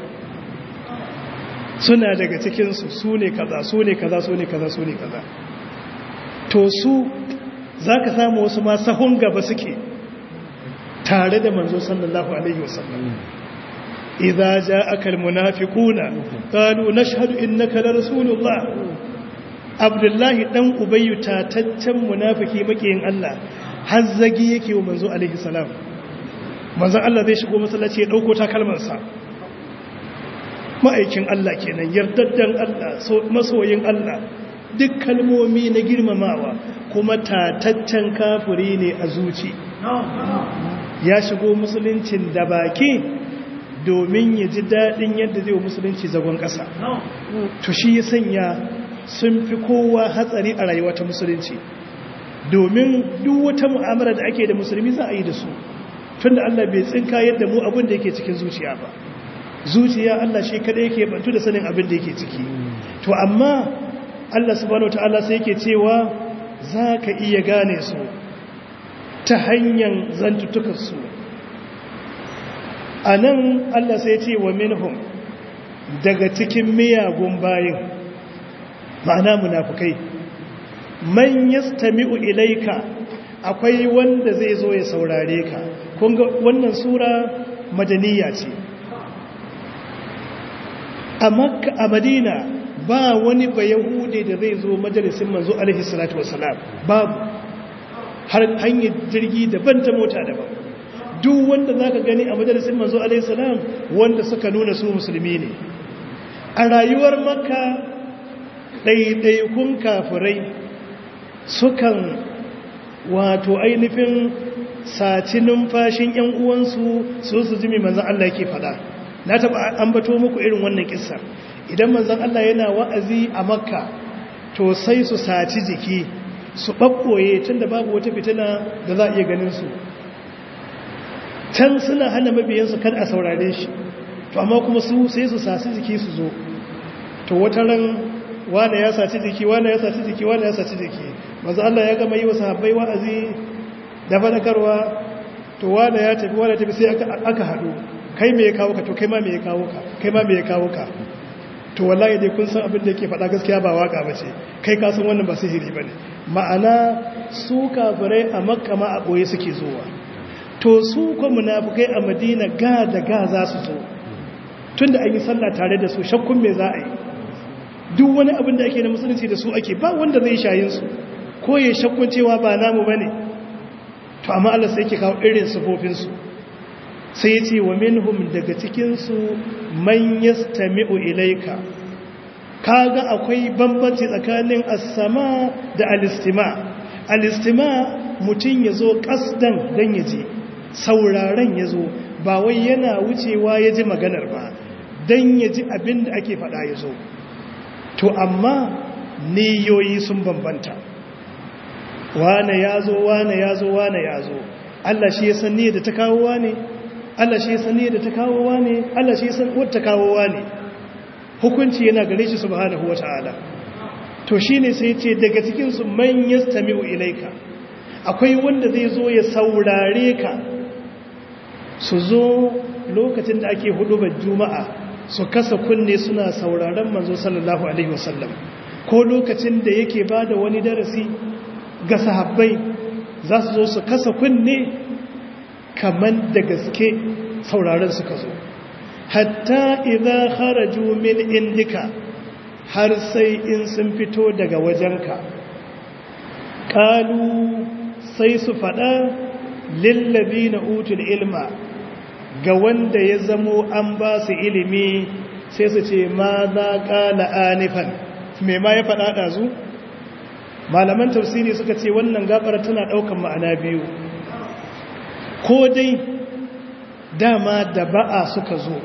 suna daga cikin su sune kaza sune kaza sune kaza sune kaza to su zaka samu wasu ma sahun gaba suke tare da manzo sallallahu alaihi wasallam إذا جاءك المنافقون قالوا نشهد إنك لرسول الله عبد الله دان أبي تاتتن منافقي مكين الله hazzagi yake wa manzo alaihi salam manzo Allah zai shigo masallaci ya dauko takalmansa ma'aikin Allah kenan yardaddan Allah masoyin Allah duk kalmomi na girmamawa kuma tataccen kafiri ne a zuci ya shigo musuluncin da baki domin ya ji daɗin yadda zai wa musulunci zagon ƙasa to shi ya sanya sun fi kowa hatsari a rayuwa ta musulunci domin duk wata mu'amala da ake da musulmi za a yi da su tunda Allah bai tsinka yadda mu abin da yake cikin zuciya ba zuciya Allah shi kada yake bantu da sanin abin da yake ciki to amma Allah subhanahu wataala sai yake cewa za ka iya gane su ta hanyar zantutukansu a nan Allah sai ce wa minhum daga cikin miyagun bayin ma'ana munafukai man yastami'u ilaika akwai wanda zai zo ya saurare ka kunga wannan sura madaniya ce a makka a madina ba wani ba yahudi da zai zo majalisin manzo alaihi salatu wasalam babu har hanyar jirgi daban ta mota daban duk wanda za ka gani a majalisun manzo alaihissalam wanda suka nuna su musulmi ne a rayuwar maka ɗaiɗaikun kafirai sukan wato ainihin saci numfashin ‘yan uwansu su su jimi manzan Allah ke fada na taɓa ambato muku irin wannan ƙisar idan manzan Allah yana wa'azi a makka to sai su saci jiki su ɓaɓɓoye tun da babu wata fitina da za a iya ganin su can suna hana mabiyansu kan a saurare shi to amma kuma su sai su sasi jiki su zo to wata ran wane ya saci jiki wane ya saci jiki wane ya saci jiki maza Allah ya gama yi wa sahabbai wa'azi da fadakarwa to wane ya tafi wane tafi sai aka haɗu kai me ya kawo ka to kai ma me ya kawo ka kai ma me ya kawo ka to wallahi dai kun san abin da yake faɗa gaskiya ba waka bace kai ka san wannan ba sihiri bane ma'ana su kafirai a makka ma a boye suke zuwa to su kwa munafukai a madina ga da ga za su zo tun da an yi sallah tare da su shakkun me za a yi duk wani abin da ake na musulunci da su ake ba wanda zai shayin su ko ya shakkun cewa ba namu ba ne to amma Allah sai ke kawo irin sufofinsu sai ya ce wa minhum daga cikinsu man yastami'u ilaika kaga akwai bambanci tsakanin as-sama da al-istima al-istima mutum ya zo kasdan dan ya je sauraren ya zo ba wai yana wucewa ya ji maganar ba don ya ji abin da ake faɗa ya zo to amma niyoyi sun bambanta wane ya zo wane ya zo wane ya zo Allah shi ya san da ta kawo wane Allah shi ya san da ta kawo wane Allah shi ya san wata kawo wane hukunci yana gare shi subhanahu wata'ala to shine sai ce daga cikin su man yastami'u ilaika akwai wanda zai zo ya saurare ka su zo lokacin da ake hudubar juma'a su kasa kunne suna sauraren manzo sallallahu alaihi wasallam ko lokacin da yake bada wani darasi ga sahabbai za su zo su kasa kunne kaman da gaske sauraren suka zo hatta idza kharaju min indika har sai in sun fito daga wajenka qalu sai su fada lillazina utul ilma ga wanda ya zamo an ba su ilimi sai su ce ma za qala anifan me ma ya fada dazu malaman tafsiri suka ce wannan gabar tana daukan ma'ana biyu ko dai dama da ba'a suka zo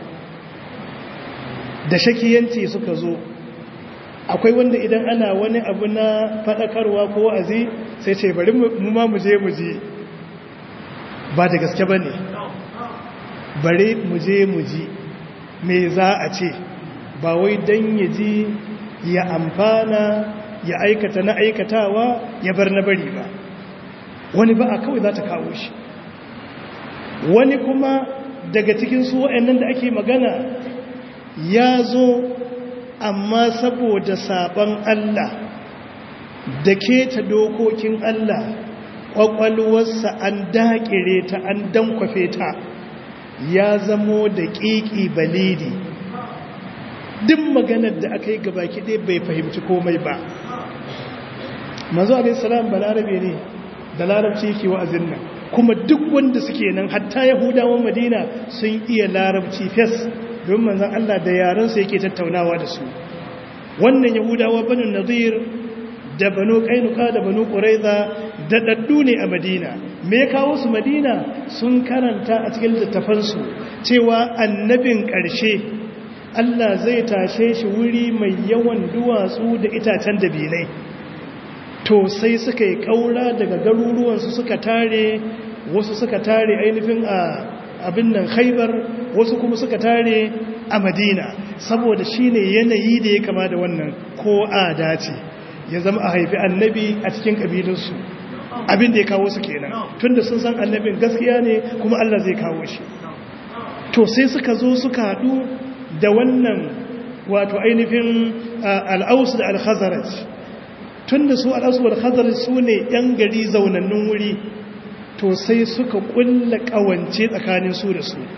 da shakiyanci suka zo akwai wanda idan ana wani abu na fadakarwa ko wa'azi sai ce bari mu ma mu je mu je ba da gaske ba ne bari mu je mu ji me za a ce ba wai don ya ji ya amfana ya aikata na aikatawa ya bar na bari ba wani ba a kawai za ta kawo shi wani kuma daga cikin su wa'annan da ake magana ya zo amma saboda saban Allah da keta dokokin Allah ƙwaƙwalwarsa an daƙire ta an dankwafe ta ya zamo da ƙiƙi balidi duk maganar da aka yi gabaki ɗaya bai fahimci komai ba manzo alaihissalam balarabe ne da larabci yake wa'azin nan kuma duk wanda suke nan hatta yahudawan madina sun iya larabci fes don manzan Allah da yarensu yake tattaunawa da su wannan yahudawa banu nadir da banu kainuka da banu quraiza da daddu ne a madina me kawo su madina sun karanta a cikin littafansu cewa annabin ƙarshe Allah zai tashe shi wuri mai yawan duwatsu da itacen dabinai to sai suka yi ƙaura daga garuruwansu suka tare wasu suka tare ainihin a abin nan khaibar wasu kuma suka tare a madina saboda shi ne yanayi da ya kama da wannan ko a dace ya zama a haifi annabi a cikin ƙabilinsu abin da ya kawo su kenan tunda sun san annabin gaskiya ne kuma allah zai kawo shi to sai suka zo suka haɗu da wannan wato ainihin al'aus da al-khazaraj tunda su al'aus da al-khazaraj su ne 'yan gari zaunannun wuri to sai suka kulla kawance tsakanin su da su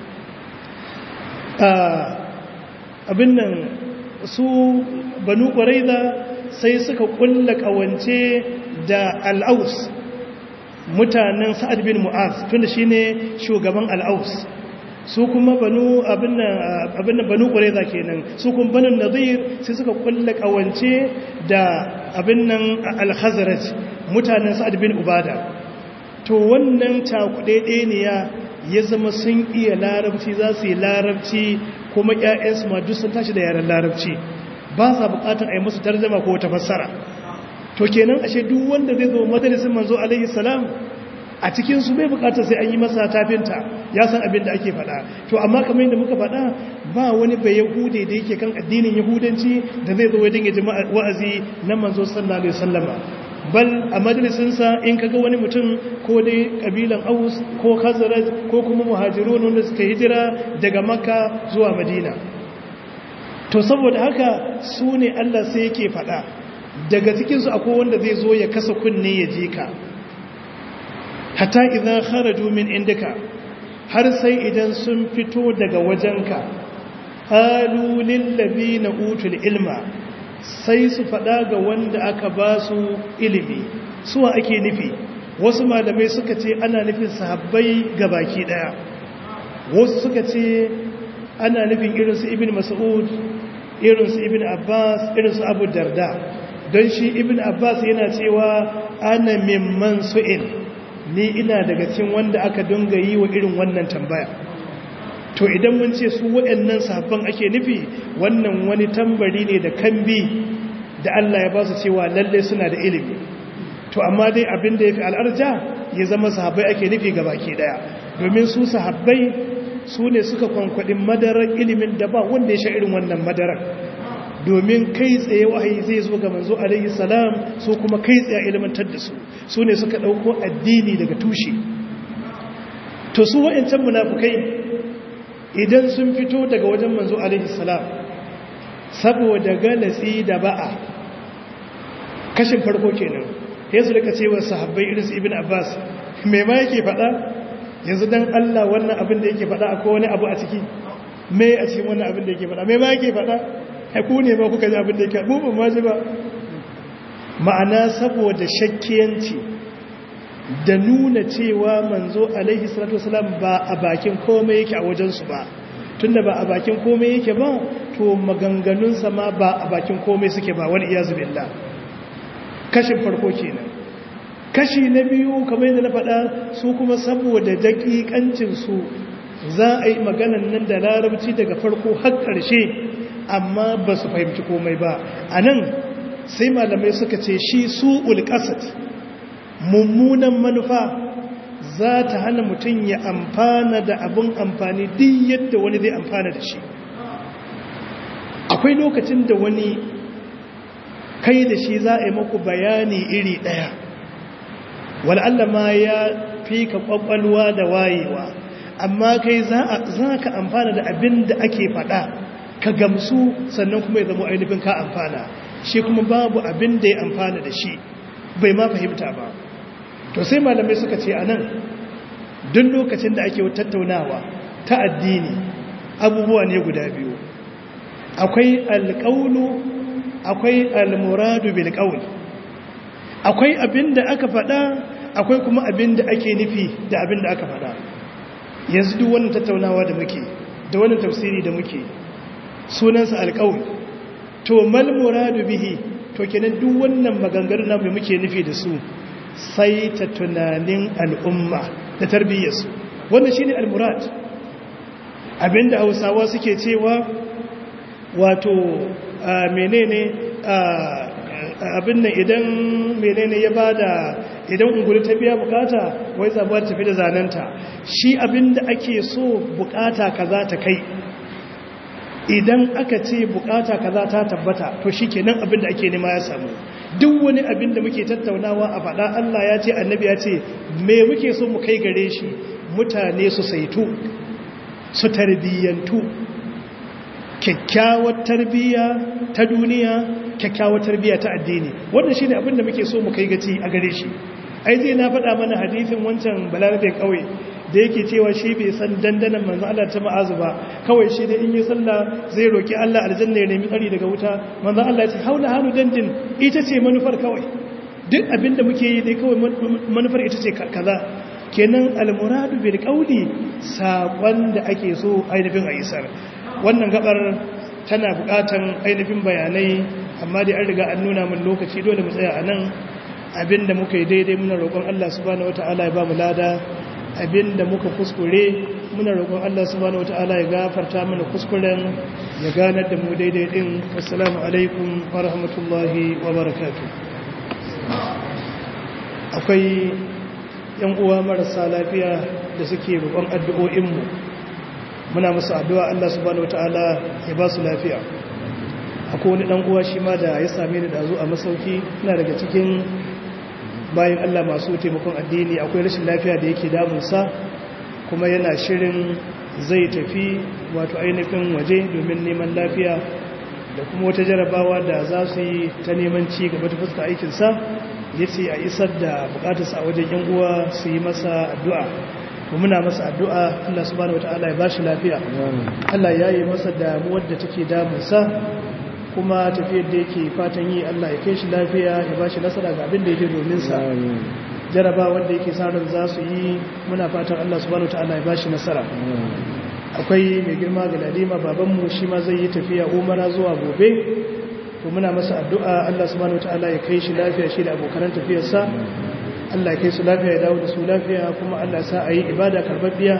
abin nan su banu ƙwaraiza sai suka kulla kawance da al'aus mutanen sa'ad bin mu'az tunda shi ne shugaban al'aus su kuma banu abin nan banu ƙwaraiza kenan su kuma banin nazir sai suka kulla kawance da abin nan al-khazaraj mutanen sa'ad bin ubada to wannan cakuɗe ne ya zama sun iya larabci za su yi larabci kuma ‘ya'yansu ma duk sun tashi da yaren larabci ba sa buƙatar a yi musu tarjama ko ta fassara to kenan ashe duk wanda zai zo majalisin manzo alaihi salam a cikinsu bai buƙatar sai an yi masa tafinta ya san abin da ake faɗa to amma kamar yadda muka faɗa ba wani bai yahude da yake kan addinin yahudanci da zai zo ya dinga jama'a wa'azi na manzo sallallahu alaihi wasallama bal a majalisinsa in kaga wani mutum ko dai kabilan aus ko khazraj ko kuma muhajirun wanda suka hijira daga makka zuwa madina to saboda haka su ne Allah sai yake faɗa daga cikinsu akwai wanda zai zo ya kasa kunne ya ji ka hatta idan kharaju min indaka har sai idan sun fito daga wajenka qalu lil ladina utul ilma sai su faɗa ga wanda aka ba su ilimi suwa ake nufi wasu malamai suka ce ana nufin sahabbai ga baki ɗaya wasu suka ce ana nufin irinsu ibn mas'ud irinsu ibn abbas irinsu abu darda don shi ibn abbas yana cewa ana mimman su'il ni ina daga cikin wanda aka dunga yi wa irin wannan tambaya to idan mun ce su waɗannan sahabban ake nufi wannan wani tambari ne da kambi da Allah ya ba su cewa lalle suna da ilimi to amma dai abin da ya fi al'arja ya zama sahabbai ake nufi ga baki daya domin su sahabbai su ne suka kwankwaɗin madarar ilimin da ba wanda ya sha irin wannan madarar domin kai tsaye wahayi zai zo ga manzo alaihi salam su kuma kai tsaye ilimantar da su su ne suka ɗauko addini daga tushe to su wa'ancan munafukai idan sun fito daga wajen manzo alaihi salam saboda galatsi da ba'a kashin farko kenan ya su rika cewa sahabbai irin su ibn abbas me ma yake faɗa yanzu dan Allah wannan abin da yake faɗa akwai wani abu a ciki me a cikin wannan abin da yake faɗa me ma yake faɗa ai ku ne ba kuka ji abin da yake mu ban ma ji ba ma'ana saboda shakkiyanci da nuna cewa manzo alaihi salatu wasalam ba a bakin komai yake a wajensu ba tunda ba a bakin komai yake ba to maganganunsa ma ba a bakin komai suke ba wani iyazu billah kashin farko kenan kashi na biyu kamar yadda na faɗa su kuma saboda daƙiƙancin su za a yi maganan nan da larabci daga farko har ƙarshe amma ba su fahimci komai ba a nan sai malamai suka ce shi su ulƙasat mummunan manufa za ta hana mutum ya amfana da abin amfani duk yadda wani zai amfana da shi akwai lokacin da wani kai da shi za a yi maku bayani iri ɗaya wal'alla ma ya fi ka ƙwaƙwalwa da wayewa amma kai za ka amfana da abin da ake faɗa ka gamsu sannan kuma ya zama ainihin ka amfana shi kuma babu abin da ya amfana da shi bai ma fahimta ba to sai malamai suka ce a nan duk lokacin da ake tattaunawa ta addini abubuwa ne guda biyu akwai alƙaunu akwai almuradu bil qawl akwai abin da aka faɗa akwai kuma abin da ake nufi da abin da aka faɗa yanzu duk wannan tattaunawa da muke da wannan tafsiri da muke sunansa alƙawl to mal muradu bihi to kenan duk wannan maganganun namu da muke nufi da su sai ta tunanin al'umma da tarbiyyarsu wannan shine al-murad abinda Hausawa suke cewa wato menene abin nan idan menene ya bada idan ungulu ta biya bukata wai zabuwa tafi da zanenta shi abinda ake so bukata kaza ta kai idan aka ce bukata kaza ta tabbata to shikenan abinda ake nema ya samu duk wani abinda muke tattaunawa a faɗa Allah ya ce annabi ya ce me muke so mu kai gare shi mutane su saitu su tarbiyyantu kyakkyawar tarbiyya ta duniya kyakkyawar tarbiyya ta addini wannan shine abinda muke so mu kai gaci a gare shi ai zai na faɗa mana hadisin wancan balarabe kawai da yake cewa shi bai san dandanan manzo Allah ta ma'azu ba kawai shi da in yi sallah zai roki Allah aljanna ya nemi tsari daga wuta manzo Allah ya ce haula hanu dandin ita ce manufar kawai duk abinda muke yi dai kawai manufar ita ce kaza kenan almuradu bil qawli saƙon da ake so ainihin a isar wannan gabar tana buƙatan ainihin bayanai amma dai an riga an nuna min lokaci dole mu tsaya a nan abinda muka yi daidai muna roƙon Allah subhanahu wata'ala ya ba mu lada abinda muka kuskure muna roƙon Allah subhanahu wata'ala ya gafarta mana kuskuren ya ganar da mu daidai din assalamu alaikum wa rahmatullahi wa barakatuh akwai yan uwa marasa lafiya da suke roƙon addu'o'inmu muna musu addu'a Allah subhanahu wata'ala ya ba su lafiya akwai wani ɗan uwa shi ma da ya same ni da zo a masauki ina daga cikin bayan Allah masu taimakon addini akwai rashin lafiya da yake damunsa kuma yana shirin zai tafi wato ainihin waje domin neman lafiya da kuma wata jarabawa da za su yi ta neman ci gaba ta fuska aikinsa ya ce a isar da bukatarsa a wajen yan uwa su yi masa addu'a muna masa addu'a Allah subhanahu wata'ala ya bashi lafiya Allah ya yi masa damuwar da take damunsa kuma tafiyar da yake fatan yi Allah ya kai shi lafiya ya bashi nasara ga abin da yake domin sa jaraba wanda yake sa ran za su yi muna fatan Allah subhanahu wata'ala ya bashi nasara akwai mai girma ga ladima babanmu shi ma zai yi tafiya umara zuwa gobe to muna masa addu'a Allah subhanahu wata'ala ya kai shi lafiya shi da abokan tafiyarsa Allah kai su lafiya ya dawo da su lafiya kuma Allah sa a yi ibada karbabbiya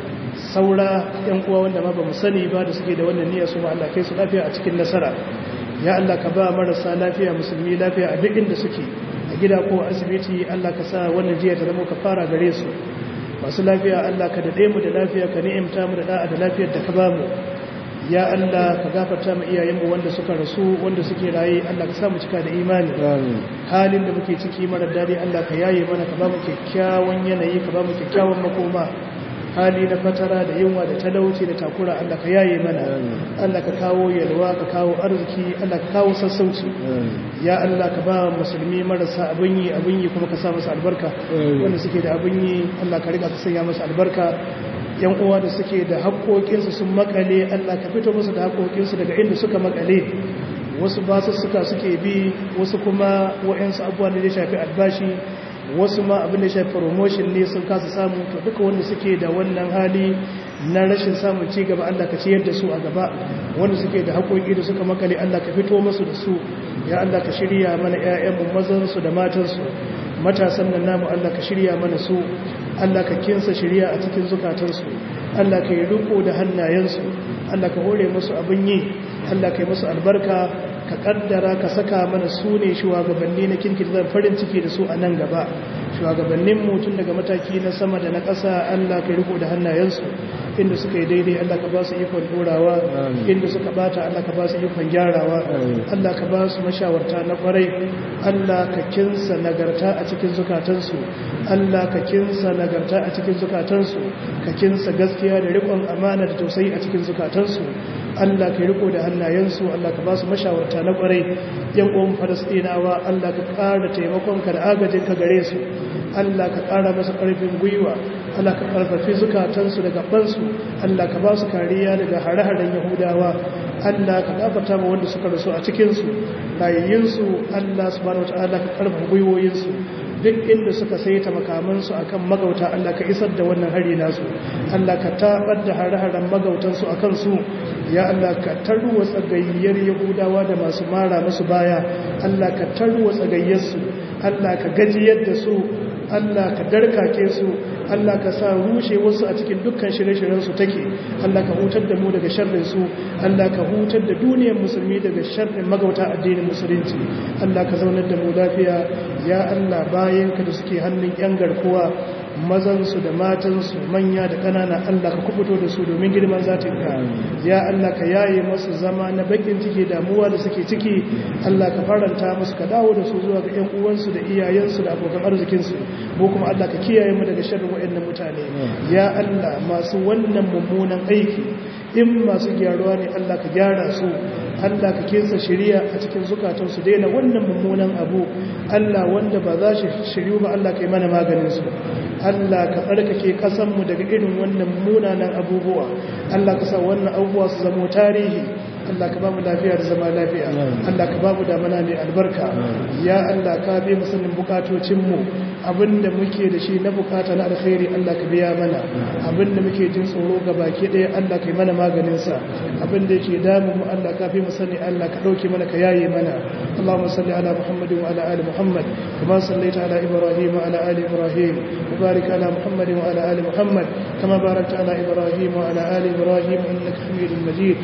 saura yan uwa wanda ma ba mu sani ba da suke da wannan niyyar su ma Allah kai su lafiya a cikin nasara ya Allah ka ba marasa lafiya musulmi lafiya a duk inda suke a gida ko asibiti Allah ka sa wannan jiya ta zama ka fara gare su masu lafiya Allah ka daɗe mu da lafiya ka ni'imta mu da da'a da lafiyar da ka ba mu ya Allah ka gafarta mu iyayenmu wanda suka rasu wanda suke raye Allah ka sa mu cika da imani halin da muke ciki mara dadi Allah ka yaye mana ka ba mu kyakkyawan yanayi ka ba mu kyakkyawan makoma hali na fatara da yunwa da talauci da takura Allah ka yaye mana Allah ka kawo yalwa ka kawo arziki Allah ka kawo sassauci ya Allah ka ba musulmi marasa abin yi abin yi kuma ka sa masa albarka wanda suke da abin yi Allah ka riga ka sanya masa albarka yan uwa da suke da haƙoƙinsu sun makale Allah ka fito musu da haƙoƙinsu daga inda suka makale wasu basussuka suke bi wasu kuma wa'yansu abubuwan da ya shafi albashi wasu ma abin da shafi promotion ne sun kasa samu to duka wanda suke da wannan hali na rashin samun ci gaba Allah ka ciyar da su a gaba wanda suke da haƙoƙi da suka makale Allah ka fito musu da su ya Allah ka shirya mana ƴaƴanmu mazansu da matansu matasan nan namu Allah ka shirya mana su Allah ka kinsa shirya a cikin zukatansu Allah ka yi riko da hannayensu Allah ka hore musu abin yi Allah ka yi musu albarka ka kaddara ka saka mana su ne shugabanni na kirkir zan farin ciki da su a nan gaba shugabannin mutum daga mataki na sama da na ƙasa Allah ka yi riko da hannayensu inda suka yi daidai Allah ka ba su ikon dorawa inda suka bata Allah ka ba su ikon gyarawa Allah ka ba su mashawarta na kwarai Allah ka kinsa nagarta a cikin zukatansu Allah ka kinsa nagarta a cikin zukatansu ka kinsa gaskiya da riƙon amana da tausayi a cikin zukatansu Allah ka riko da hannayensu Allah ka ba su mashawarta na kwarai yan uwan Falastinawa Allah ka ƙara taimakon ka da agajin ka gare su Allah ka ƙara masa ƙarfin gwiwa Allah ka ƙarfafi zukatansu da gabansu Allah ka ba su kariya daga hare-haren Yahudawa Allah ka gafarta ma wanda suka rasu a cikinsu rayayyinsu Allah subhanahu wataala ka ƙarfafa gwiwoyinsu duk inda suka saita makamansu akan magauta Allah ka isar da wannan hari nasu Allah ka tabar da hare-haren magautansu akan su ya Allah ka tarwa tsagayyar Yahudawa da masu mara musu baya Allah ka tarwa tsagayyarsu Allah ka gajiyar da su Allah ka darkake su Allah ka sa rushe wasu a cikin dukkan shirye-shiryen su take Allah ka hutar da mu daga sharrin su Allah ka hutar da duniyar musulmi daga sharrin magauta addinin musulunci Allah ka zaunar da mu lafiya ya Allah bayan ka da suke hannun yan garkuwa mazan su da matan su manya da kanana Allah ka kubuto da su domin girman zatin ka ya Allah ka yaye masu zama na bakin ciki damuwa da suke ciki Allah ka faranta musu ka dawo da su zuwa ga ƴan uwansu da iyayensu da abokan arzikin su mu kuma Allah ka kiyaye mu daga sharrin waɗannan mutane ya Allah masu wannan mummunan aiki in masu gyaruwa ne Allah ka gyara su Allah ka kinsa shiriya a cikin zukatansu daina wannan mummunan abu Allah wanda ba za shi shiryu ba Allah ka yi mana maganin su Allah ka tsarkake kasanmu daga irin wannan munanan abubuwa Allah ka sa wannan abubuwa su zama tarihi Allah ka ba mu lafiya da zama lafiya Allah ka ba mu damana mai albarka ya Allah ka bi musulmin bukatocinmu abinda muke da shi na bukata na alkhairi Allah ka biya mana abinda muke jin tsoro ga baki ɗaya Allah ka yi mana maganinsa abinda yake damu mu Allah ka fi mu sani Allah ka ɗauke mana ka yaye mana Allahumma salli ala Muhammadin wa ala ali Muhammad kama sallaita ala Ibrahim wa ala ali Ibrahim wa barik ala Muhammadin wa ala ali Muhammad kama barakta ala Ibrahim wa ala ali Ibrahim innaka Hamidum Majid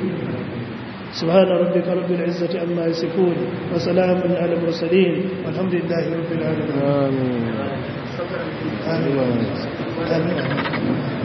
سبحان ربك رب العزة عما يصفون وسلام على المرسلين والحمد لله رب العالمين آمين آمين, آمين.